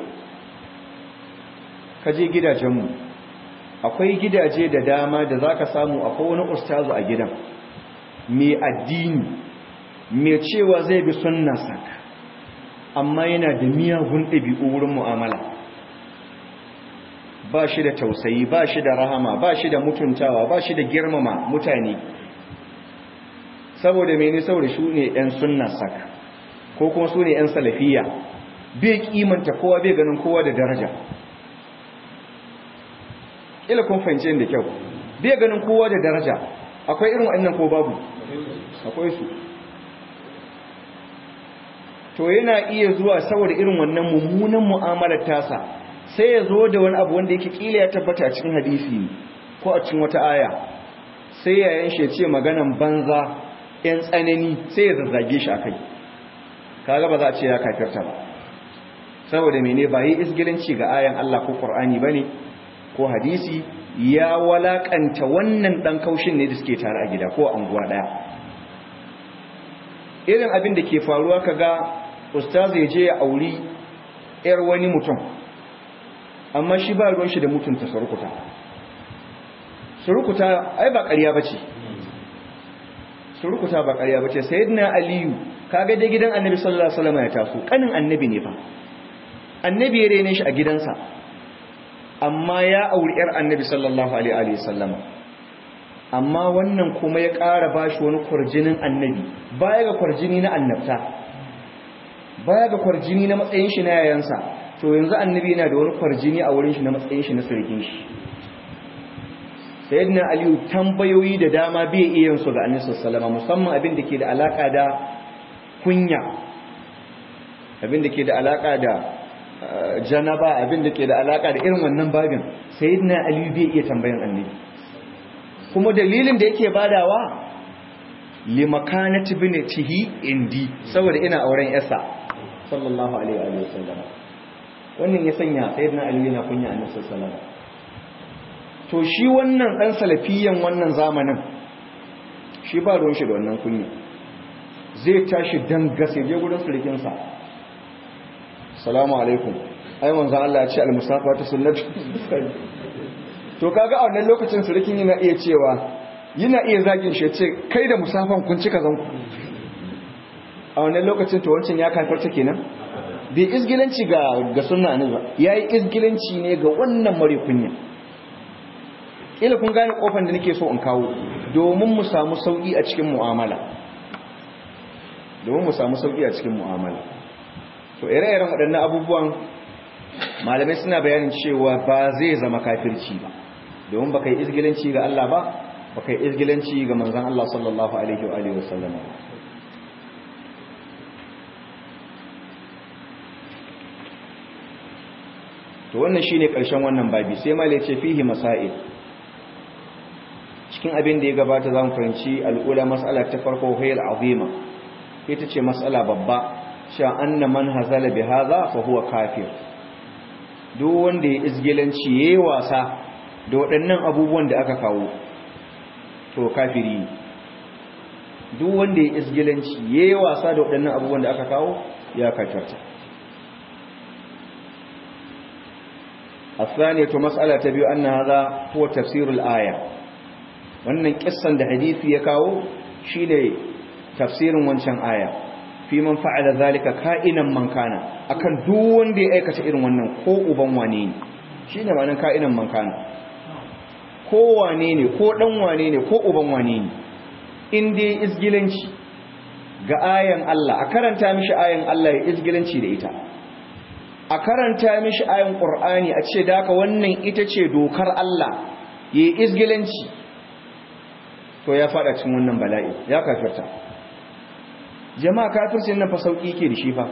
ka je gidajenmu akwai gidaje da dama da za ka samu akwai wani ustazu a gidan mai addini mai cewa zai bi sunnasa amma yana da miyagun ɗabi'u wurin mu'amala ba shi da tausayi ba shi da rahama ba shi da mutuntawa ba shi da girmama mutane saboda mene saboda su ne 'yan sunna saka ko kuma su ne 'yan salafiya bai kimanta kowa bai ganin kowa da daraja ila kun fahimci da kyau bai ganin kowa da daraja akwai irin wannan ko babu akwai su to yana iya zuwa saboda irin wannan mummunan mu'amalar tasa sai ya zo da wani abu wanda yake kila ya tabbata a cikin hadisi ko a cikin wata aya sai yayan shi ya ce maganan banza yan tsanani sai ya zazzage shi akai kaga ba za a ce ya kafirta ba saboda mene ba yi isgilanci ga ayan Allah ko Qur'ani bane ko hadisi ya walakanta wannan dan kaushin ne da suke tare a gida ko anguwa daya irin abin da ke faruwa kaga ustaz ya je ya auri yar wani mutum amma shi ba ruwan shi da mutunta surukuta surukuta ai ba ƙarya bace surukuta ba ƙarya bace sayyidina aliyu kaga dai gidan annabi sallallahu alaihi wasallam ya taso kanin annabi ne fa annabi ya rene shi a gidansa amma ya auri yar annabi sallallahu alaihi wasallam amma wannan kuma ya ƙara bashi wani kwarjinin annabi baya ga kwarjini na annabta baya ga kwarjini na matsayin shi na yayansa to yanzu annabi yana da wani kwarjini a wurin shi na matsayin shi na sirkin shi sayyidina aliyu tambayoyi da dama bai iya yin su ga annabi sallallahu alaihi wasallam musamman abin da ke da alaka da kunya abin da ke da alaka da janaba abin da ke da alaka da irin wannan babin sayyidina ali bai iya tambayan annabi kuma dalilin da yake badawa li makanati binatihi indi saboda ina auren yasa sallallahu alaihi wa sallam wannan ya sanya sayyidina ali yana kunya annabi sallallahu alaihi wasallam to shi wannan dan salafiyan wannan zamanin shi ba ruwan shi da wannan kunya zai tashi dan gase je gurin surukinsa salamu alaikum ai manzo Allah ya ce al-musafa ta sunnatu to kaga a wannan lokacin surukin yana iya cewa yana iya zagin shi ce kai da musafan kun cika zanku a wannan lokacin to wancan ya kafarta kenan bai isgilanci ga ga sunna ne ba yayi isgilanci ne ga wannan mare kunya kila kun gane kofar da nake so in kawo domin mu samu sauki a cikin mu'amala domin mu samu sauki a cikin mu'amala to ire-iren waɗannan abubuwan malamai suna bayanin cewa ba zai zama kafirci ba domin baka yi izgilanci ga Allah ba baka yi izgilanci ga manzon Allah sallallahu alaihi wa alihi wasallam to wannan shine ƙarshen wannan babi sai malai ce fihi masail cikin abin da ya gabata zamu fahimci al'ula mas'ala ta farko hayal azima ita ce matsala babba sha anna man hazala bi hadha fa huwa kafir duk wanda ya izgilanci yayi wasa da waɗannan abubuwan da aka kawo to kafiri ne duk wanda ya izgilanci yayi wasa da waɗannan abubuwan da aka kawo ya kafirta الثانية مسألة تبيو أن هذا هو تفسير الآية وأن قصة حديث يكاو شيء tafsirin wancan aya fi man fa'ala zalika ka'inan man kana akan duk wanda ya aikata irin wannan ko uban wane ne shine ma'anar ka'inan man kana ko wane ne ko dan wane ne ko uban wane ne in dai izgilanci ga ayan Allah a karanta mishi ayan Allah ya izgilanci da ita a karanta mishi ayan Qur'ani a ce da haka wannan ita ce dokar Allah yayi izgilanci to ya fada cikin wannan bala'i ya kafirta jama'a kafircin nan fa sauki ke da shi fa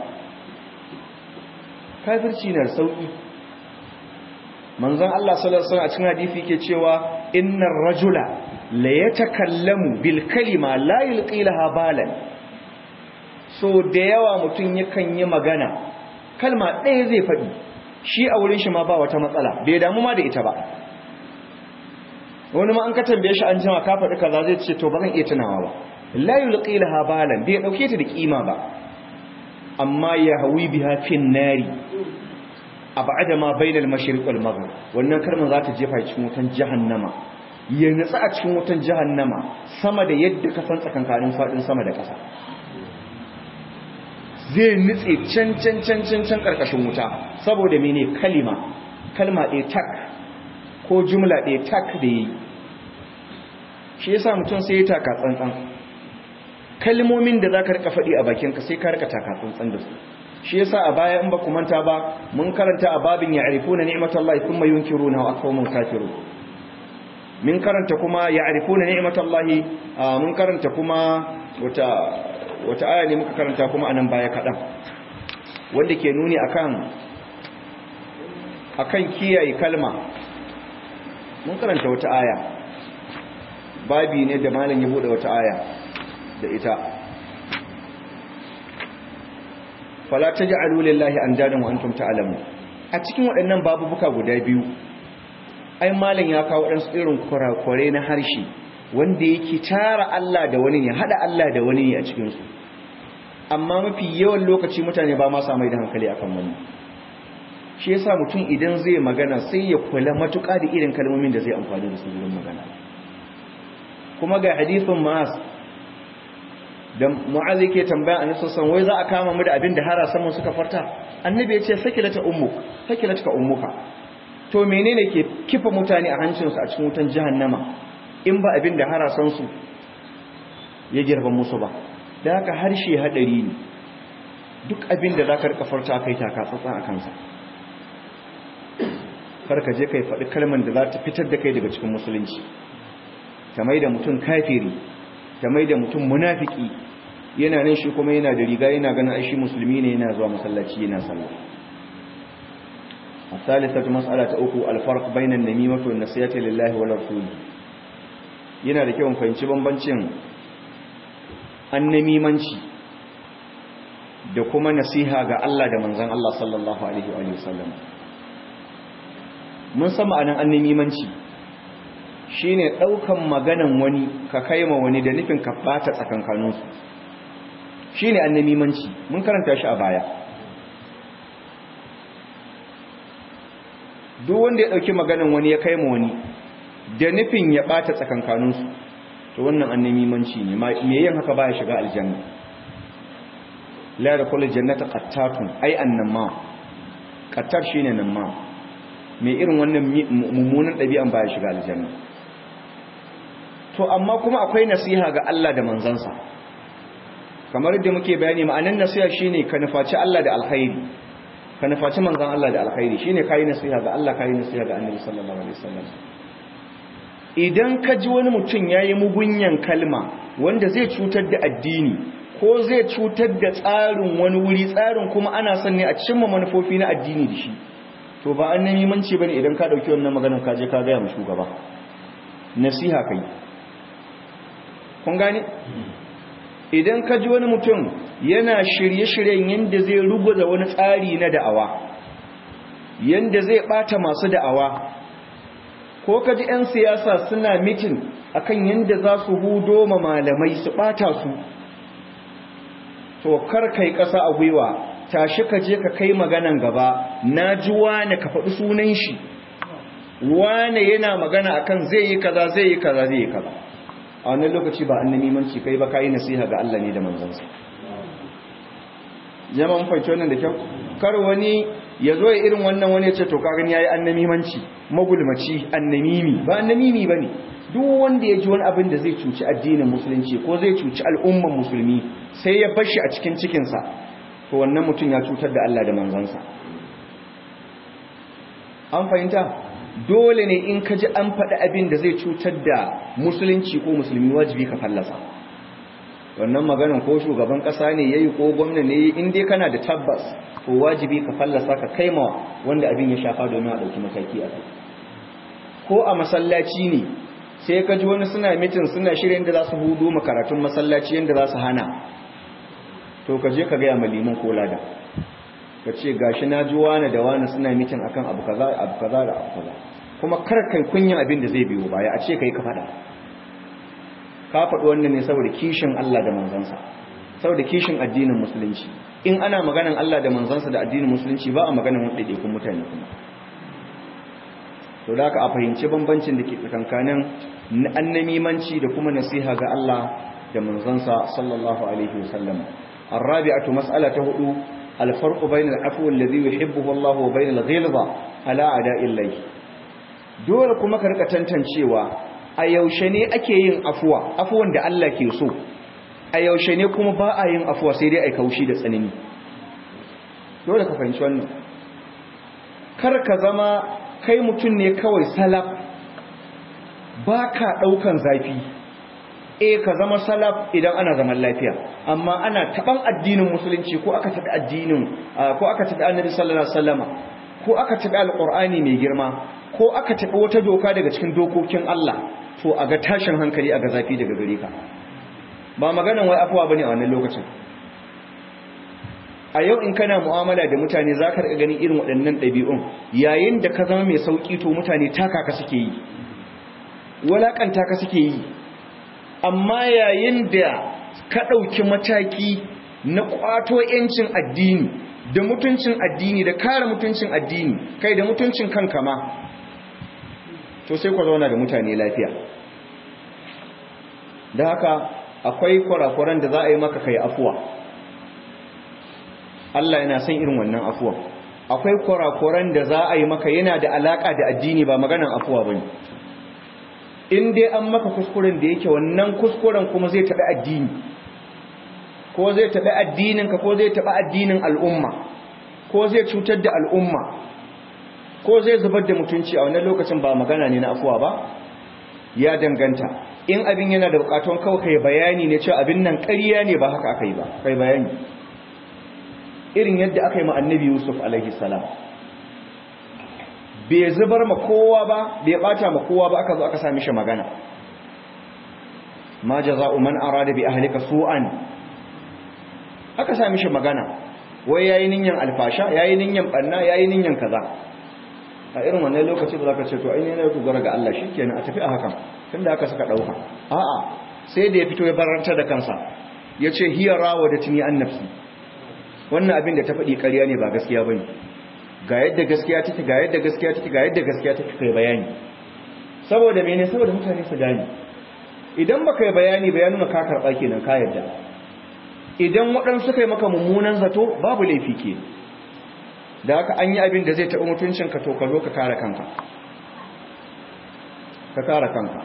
kafirci na sauki manzon Allah sallallahu alaihi wasallam a cikin hadisi yake cewa innar rajula la yatakallamu bil kalima la yulqi laha balan so da yawa mutum yakan yi magana kalma ɗaya zai faɗi shi a wurin shi ma ba wata matsala bai damu ma da ita ba wani ma an ka tambaye shi an jima ka faɗi kaza zai ce to ba zan iya tunawa ba la yulqi laha balan bai dauke ta da kima ba amma ya hawi biha fin nari abada ma bainal mashriq wal maghrib wannan kalmar za ta jefa cikin wutan jahannama ya nutsa a cikin wutan jahannama sama da yadda ka san tsakankanin fadin sama da ƙasa zai nutse can can can can can karkashin wuta saboda mene kalima kalma ɗaya tak ko jumla ɗaya tak da yi shi yasa mutum sai ya taka tsantsan kalmomin da za ka rika faɗi a bakinka sai ka rika taka tsantsan da su shi yasa a baya in ba ku manta ba mun karanta a babin ya'rifuna ni'matallahi thumma yunkiruna wa aqwamun kafirun min karanta kuma ya'rifuna ni'matallahi mun karanta kuma wata wata aya ne muka karanta kuma anan baya kadan wanda ke nuni akan akan kiyaye kalma mun karanta wata aya babi ne da malam ya bude wata aya da ita fala taj'alu lillahi andadan wa antum ta'lamun a cikin waɗannan babubuka guda biyu ai malam ya kawo ɗansu irin kurakure na harshe wanda yake tara Allah da wani ya hada Allah da wani ne a cikin su amma mafi yawan lokaci mutane ba ma sa mai da hankali akan wani shi yasa mutum idan zai magana sai ya kula matuƙa da irin kalmomin da zai amfani da su wurin magana kuma ga hadithun ma'az da mu'az yake tambaya annabi sallallahu wai za a kama mu da abin da harasan mu suka farta annabi ya ce sakilata ummuk sakilatka ummuka to menene ke kifa mutane a hancin su a cikin wutan jahannama in ba abin da harasan su ya girba musu ba da haka harshe hadari ne duk abin da zaka rika farta kai taka tsatsa a kansa kar ka je kai faɗi kalmar da za ta fitar da kai daga cikin musulunci ta mai da mutum kafiri ta mai da mutum munafiki yana nan shi kuma yana da riga yana ganin aishi musulmi ne yana zuwa masallaci yana sallah الثالثة مسألة أخو الفرق بين النميمة والنسيئة لله ورسوله yana da kyau fahimci bambancin annamimanci da kuma nasiha ga Allah da manzon Allah sallallahu alaihi wa sallam mun san ma'anar annamimanci shine daukan maganan wani ka kaima wani da nufin ka bata tsakankaninsu shine annamimanci mun karanta shi a baya duk wanda ya dauki maganan wani ya kaima wani da nufin ya bata tsakankaninsu to wannan annamimanci ne me yin haka baya shiga aljanna la yadkhulu jannata qattatun ai annama qattar shine nan ma mai irin wannan mummunan ɗabi'an baya shiga aljanna to amma kuma akwai nasiha ga Allah da manzansa kamar yadda muke bayani ma'anan nasiha shine ka nufaci Allah da alkhairi ka nufaci manzan Allah da alkhairi shine kai nasiha ga Allah kai nasiha ga Annabi sallallahu alaihi wasallam idan ka ji wani mutum yayi mugunyan kalma wanda zai cutar da addini ko zai cutar da tsarin wani wuri tsarin kuma ana son ne a cimma manufofi na addini da shi to ba an nemi manci bane idan ka dauki wannan maganar ka je ka ga mu shugaba nasiha kai kun gane idan ka ji wani mutum yana shirye-shiryen yanda zai ruguza wani tsari na da'awa yanda zai bata masu da'awa ko ka ji 'yan siyasa suna mitin akan yanda za su hudo ma malamai su bata su to kar kai kasa a gwiwa tashi ka je ka kai maganan gaba na ji wane ka faɗi sunan shi wane yana magana akan zai yi kaza zai yi kaza zai yi kaza a wannan lokaci ba annabi manci kai ba kai nasiha ga Allah ne da manzansa jama'a mun fahimci wannan da kyau kar wani ya zo ya irin wannan wani ya ce to kagan yayi annabi manci magulmaci annamimi ba annamimi bane duk wanda ya ji wani abin da zai cuci addinin musulunci ko zai cuci al'umman musulmi sai ya bar shi a cikin cikinsa to wannan mutum ya cutar da Allah da manzansa an fahimta dole ne in ka ji an faɗi abin da zai cutar da musulunci ko musulmi wajibi ka fallasa wannan maganin ko shugaban ƙasa ne yayi ko gwamna ne yayi in dai kana da tabbas to wajibi ka fallasa ka kaima wanda abin ya shafa domin a ɗauki mataki a kai ko a masallaci ne sai ka ji wani suna mitin suna shirin da za su hudu makaratun masallaci yadda za su hana to ka je ka gaya ma liman ko lada ka ce gashi na ji wani da wani suna mitin akan abu kaza abu kaza da abu kaza kuma kar kai kunyan abin da zai biyo baya a ce kai ka faɗa ka faɗi wannan ne saboda kishin Allah da manzansa saboda kishin addinin musulunci in ana maganan Allah da manzansa da addinin musulunci ba a maganan wanda kun mutane kuma to da ka a fahimci bambancin da ke tsakankanin annamimanci da kuma nasiha ga Allah da manzansa sallallahu alaihi wasallam الرابعة مسألة هدو الفرق بين العفو الذي يحبه الله وبين الغلظة على أداء الله dole kuma ka rika tantancewa a yaushe ne ake yin afuwa afuwan da Allah ke so a yaushe ne kuma ba a yin afuwa sai dai a kaushi da tsanani dole ka fahimci wannan kar ka zama kai mutum ne kawai salaf ba ka ɗaukan zafi e ka zama salaf idan ana zaman lafiya amma ana taban addinin musulunci ko aka taɓa addinin ko aka taɓa annabi sallallahu alaihi wasallama ko aka taɓa alqur'ani mai girma ko aka taɓa wata doka daga cikin dokokin Allah to a ga tashin hankali a ga zafi daga gare ka ba maganan wai afuwa bane a wannan lokacin a yau in kana mu'amala da mutane za ka riƙa ganin irin waɗannan ɗabi'un yayin da ka zama mai sauƙi to mutane taka ka suke yi walaƙanta ka suke yi amma yayin da ka ɗauki mataki na ƙwato 'yancin addini da mutuncin addini da kare mutuncin addini kai da mutuncin kanka ma to sai ku zauna da mutane lafiya da haka akwai kurakuran da za a yi maka kai afuwa Allah yana son irin wannan afuwa akwai kurakuran da za a yi maka yana da alaka da addini ba maganan afuwa bane in dai an maka kuskuren da yake wannan kuskuren kuma zai taɓa addini ko zai taɓa addininka ko zai taɓa addinin al'umma ko zai cutar da al'umma ko zai zubar da mutunci a wannan lokacin ba magana ne na afuwa ba ya danganta in abin yana da bukatun kawai kai bayani ne cewa abin nan ƙarya ne ba haka aka yi ba kai bayani irin yadda aka yi ma annabi yusuf alaihi salam bai zubar ma kowa ba bai bata ma kowa ba aka zo aka sami shi magana ma jaza'u man arada bi ahlika su'an aka sami shi magana wai yayi ninyan alfasha yayi ninyan banna yayi ninyan kaza a irin wannan lokaci ba za ka ce to ai ne na dogara ga Allah shikenan a tafi a hakan tunda aka saka dauka a'a sai da ya fito ya baranta da kansa yace hiya rawadatni an nafsi wannan abin da ta faɗi ƙarya ne ba gaskiya bane ga yadda gaskiya take ga yadda gaskiya take ga yadda gaskiya take kai bayani saboda mene saboda mutane su gane idan baka yi bayani bayanin ka karba kenan ka yadda idan waɗansu suka yi maka mummunan zato babu laifi ke da haka an yi abin da zai taɓa mutuncinka to ka zo ka kare kanka ka kare kanka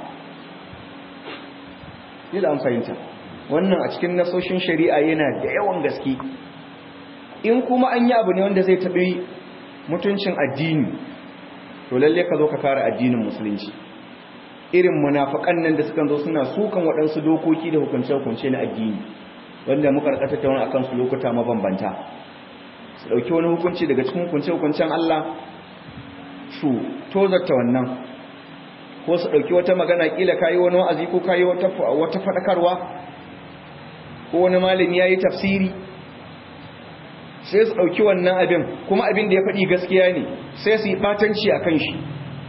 yi da an fahimta wannan a cikin nasoshin shari'a yana da yawan gaske in kuma an yi abu ne wanda zai taɓi mutuncin addini to lalle ka zo ka kare addinin musulunci irin munafakan nan da suka zo suna sukan waɗansu dokoki da hukunce-hukunce na addini wanda muka rika tattauna akan su lokuta mabambanta su dauki wani hukunci daga cikin hukunce hukuncen Allah su tozarta wannan ko su dauki wata magana kila kai wani wa'azi ko kai wata wata fadakarwa ko wani malami yayi tafsiri sai su dauki wannan abin kuma abin da ya faɗi gaskiya ne sai su yi batanci akan shi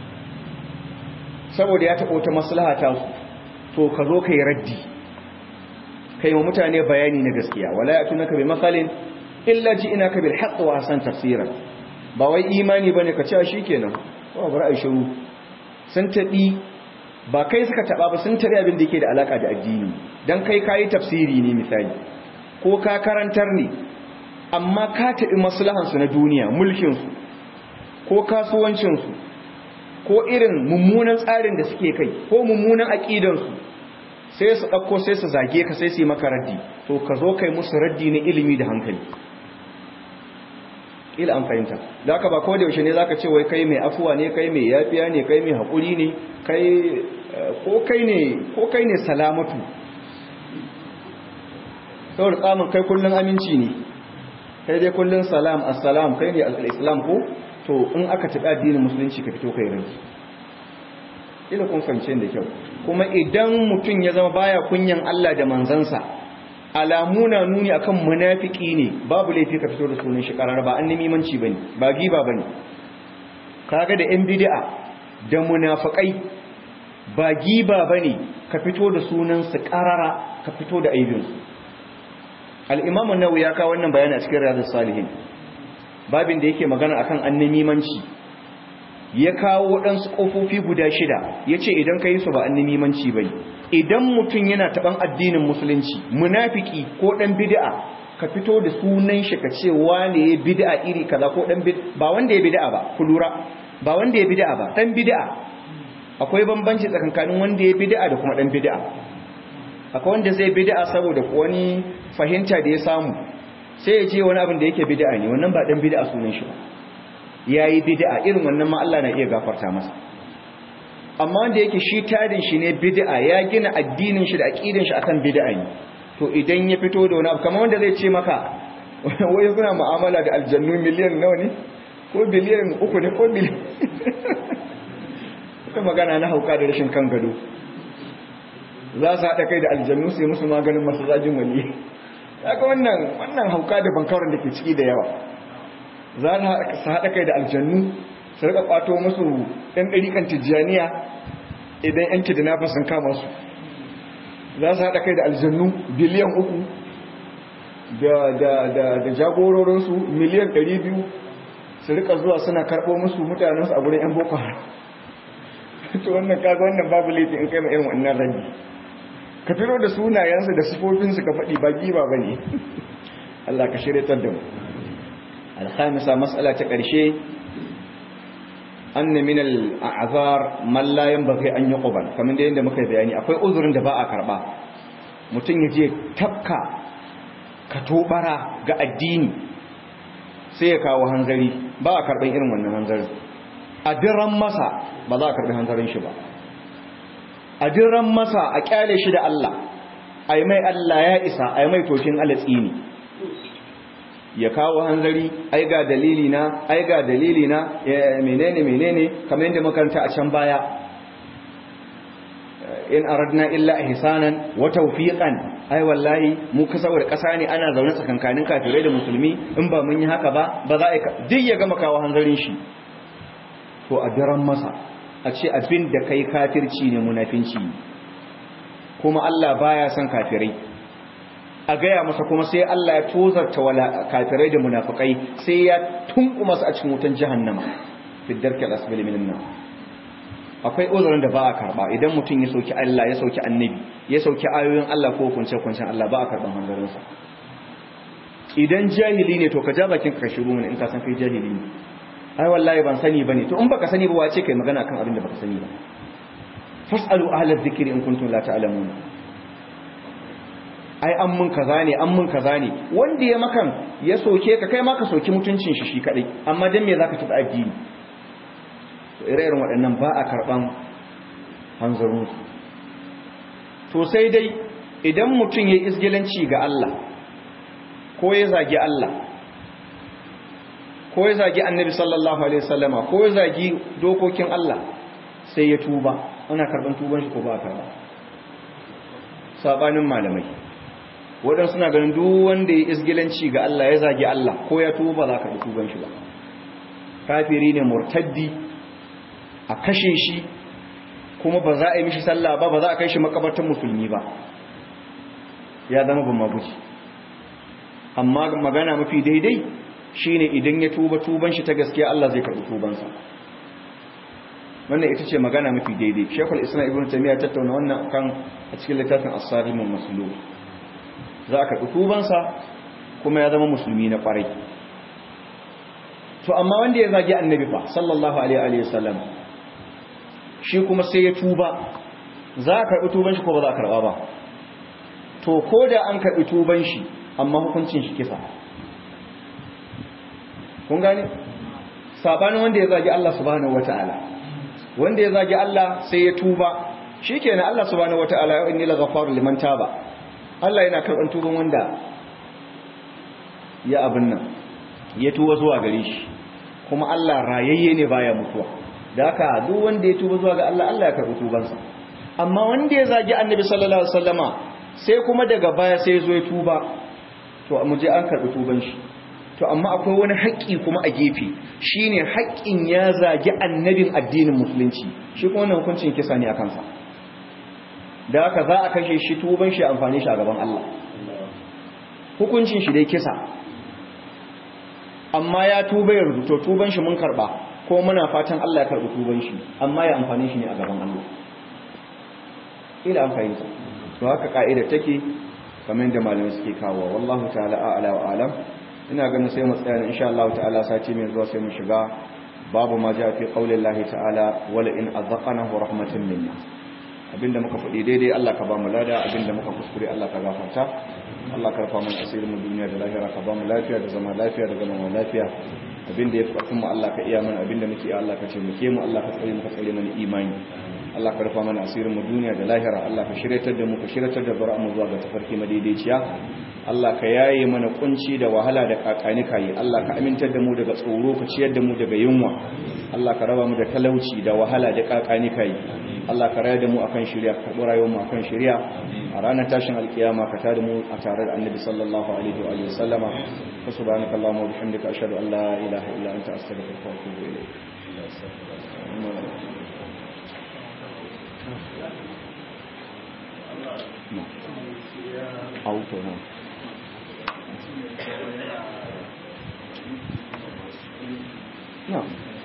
saboda ya taɓa wata maslaha ta su to ka zo ka yi raddi kai wa mutane bayani na gaskiya wala yatunaka bi masalin illa ji'naka bil haqq wa hasan tafsira ba wai imani bane ka ce shikenan ba bar ai shiru sun tabi ba kai suka taba ba sun tabi abin da yake da alaka da addini dan kai kai tafsiri ne misali ko ka karantar ne amma ka tabi maslahan su na duniya mulkin su ko kasuwancin su ko irin mummunan tsarin da suke kai ko mummunan aqidan su sai su ɗauko sai su zage ka sai su yi maka raddi to ka zo kai musu raddi na ilimi da hankali ila an fahimta da haka ba ko da yaushe ne zaka ce wai kai mai afuwa ne kai mai yafiya ne kai mai haƙuri ne kai ko kai ne ko kai ne salamatu saboda tsamin kai kullun aminci ne kai dai kullun salam assalam kai ne al-islam ko to in aka taɓa addinin musulunci ka fito kai rai ila kun fahimce da kyau kuma idan mutum ya zama baya kunyan Allah da manzansa alamu na nuni akan munafiki ne babu laifi ka fito da sunan shi karara ba annabi manci bane ba giba bane kaga da yan bid'a da munafikai ba giba bane ka fito da sunan su karara ka fito da aibin su al-imam an-nawawi ya kawo wannan bayani a cikin riyadus salihin babin da yake magana akan annamimanci ya kawo waɗansu ƙofofi guda shida ya ce idan ka yi su ba annamimanci ba idan mutum yana taɓan addinin musulunci munafiki ko ɗan bid'a ka fito da sunan shi ka ce wane ya bid'a iri kaza ko ɗan bid'a ba wanda ya bid'a ba ku lura ba wanda ya bid'a ba ɗan bid'a akwai bambanci tsakankanin wanda ya bid'a da kuma ɗan bid'a akwai wanda zai bid'a saboda wani fahimta da ya samu sai ya ce wani abin da yake bid'a ne wannan ba ɗan bid'a sunan shi ba yayi bid'a irin wannan ma Allah na iya gafarta masa amma wanda yake shi tarin shi ne bid'a ya gina addinin shi da aqidin shi akan bid'a ne to idan ya fito da wani abu kamar wanda zai ce maka wai suna mu'amala da aljannu miliyan nawa ne ko biliyan uku ne ko biliyan kuma magana na hauka da rashin kan gado za su haɗa kai da aljannu sai musu maganin masu zagin wali kaga wannan wannan hauka da bankaron da ke ciki da yawa za su haɗa kai da aljannu su rika kwato musu ɗan ɗariƙan tijjaniya idan yan kidnapper sun kama su za su haɗa kai da aljannu biliyan uku da jagororinsu miliyan ɗari biyu su rika zuwa suna karɓo musu mutanensu a wurin yan boko haram to wannan kaga wannan babu laifi in kai ma irin wannan rabi ka fito da sunayensu da sifofinsu ka faɗi ba giba ba ne Allah ka shirya da mu alhamisa matsala ta ƙarshe anna min al'azar man la yanbaghi an yuqbal kamar da yanda muka bayani akwai uzurin da ba a karba mutum ya je tafka ka tobara ga addini sai ya kawo hanzari ba a karban irin wannan hanzarin a diran masa ba za a karbi hanzarin shi ba a diran masa a kyale shi da Allah ai mai Allah ya isa ai mai tokin alatsi ne ya kawo hanzari ai ga dalili na ai ga dalili na menene menene kamar yadda makaranta a can baya in aradna illa ihsanan wa tawfiqan ai wallahi mu ka saboda kasa ne ana zaune tsakankanin kafirai da musulmi in ba mun yi haka ba ba za a duk ya gama kawo hanzarin shi to a daren masa a ce abin da kai kafirci ne munafinci kuma Allah baya son kafirai a gaya masa kuma sai Allah ya tozarta wala kafirai da munafikai sai ya tunkuma su a cikin wutan jahannama fi darki al-asfali minan nar akwai uzurin da ba a karba idan mutum ya sauki Allah ya sauki annabi ya sauki ayoyin Allah ko kunce kuncen Allah ba a karban hanzarin sa idan jahili ne to ka ja bakin ka shiru mun in ka san kai jahili ne ai wallahi ban sani bane to in baka sani ba wace kai magana kan abin da baka sani ba fasalu ahla dhikri in kuntum la ta'lamun ai an mun kaza ne an mun kaza ne wanda ya makan ya soke ka kai ma ka soki mutuncin shi shi kadai amma dan me zaka tafi addini to ire-iren waɗannan ba a karban hanzarin su to sai dai idan mutum ya isgilanci ga Allah ko ya zagi Allah ko ya zagi annabi sallallahu alaihi wasallama ko ya zagi dokokin Allah sai ya tuba ana karban tuban shi ko ba karba sabanin malamai waɗansu suna ganin duk wanda ya isgilanci ga Allah ya zagi Allah ko ya tuba za ka tuban shi ba kafiri ne murtaddi a kashe shi kuma ba za a yi mishi sallah ba ba za a kai shi makabartar musulmi ba ya zama ba maguji amma magana mafi daidai shine idan ya tuba tuban shi ta gaskiya Allah zai karɓi tubansa wannan ita ce magana mafi daidai shekul islam ibn taymiya tattauna wannan kan a cikin littafin as-salimul maslul za a karɓi tubansa kuma ya zama musulmi na ƙwarai to amma wanda ya zagi annabi fa sallallahu alaihi wa sallam shi kuma sai ya tuba za a karɓi tuban shi ko ba za a karɓa ba to ko da an karɓi tuban shi amma hukuncin shi kisa kun gane sabanin wanda ya zagi Allah subhanahu wataala wanda ya zagi Allah sai ya tuba shikenan Allah subhanahu wataala ya inni laghafar liman taba Allah yana karban tuban wanda ya abin nan ya tuba zuwa gare shi kuma Allah rayayye ne baya mutuwa da haka duk wanda ya tuba zuwa ga Allah Allah ya karbi tubansa amma wanda ya zagi Annabi sallallahu alaihi wasallama sai kuma daga baya sai ya zo ya tuba to mu je an karbi tuban shi to amma akwai wani haƙƙi kuma a gefe shine haƙƙin ya zagi annabin addinin musulunci shi kuma wannan hukuncin kisa ne a kansa da haka za a kashe shi tuban shi amfani shi a gaban Allah hukuncin shi dai kisa amma ya tuba ya rubuto tuban shi mun karba ko muna fatan Allah ya karbi tuban shi amma ya amfani shi ne a gaban Allah ila an fahimta to haka ka'ida take kamar da malamai suke kawo wallahu ta'ala a'la wa alam ina ganin sai mu tsaya insha Allah ta'ala sati mai zuwa sai mu shiga babu ma ja fi qaulillahi ta'ala wala in azaqnahu rahmatan minna abinda muka faɗi daidai Allah ka ba mu lada abinda muka kuskure Allah ka gafarta Allah ka rufa mana asirin mu duniya da lahira ka ba mu lafiya da zama lafiya da zama lafiya abinda ya fi mu Allah ka iya mana abinda muke Allah ka ce muke mu Allah ka tsare mu ka tsare mana imani Allah ka rufa mana asirin mu duniya da lahira Allah ka shiryatar da mu ka shiryatar da bara mu zuwa ga tafarki madaidaiciya Allah ka yaye mana kunci da wahala da kakani kai Allah ka amintar da mu daga tsoro ka ciyar da mu daga yunwa Allah ka raba mu da talauci da wahala da kakani kai Allah ka raya da mu akan shari'a ka karɓi rayuwar mu akan shari'a a ranar tashin alkiyama ka tada mu a tare da annabi sallallahu alaihi wa alihi wasallama fa subhanaka allahumma wa bihamdika ashhadu an la ilaha illa anta astaghfiruka wa atubu ilayk auto na na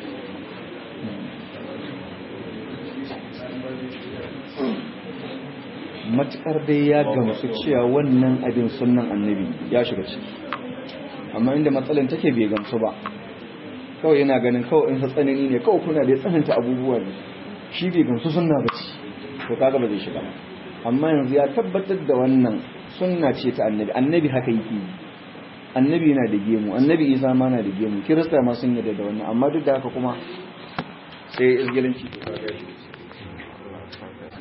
matukar dai ya gamsu cewa wannan abin sunan annabi ya shiga ciki amma inda matsalan take bai gamsu ba kawai yana ganin kawai in tsanani ne kawai kuna da tsananta abubuwa ne shi bai gamsu sunna ba ce to kaga ba zai shiga amma yanzu ya tabbatar da wannan sunna ce ta annabi annabi haka yake annabi yana da gemu annabi isa ma na da gemu kirista ma sun yarda da wannan amma duk da haka kuma sai izgilanci to kaga shi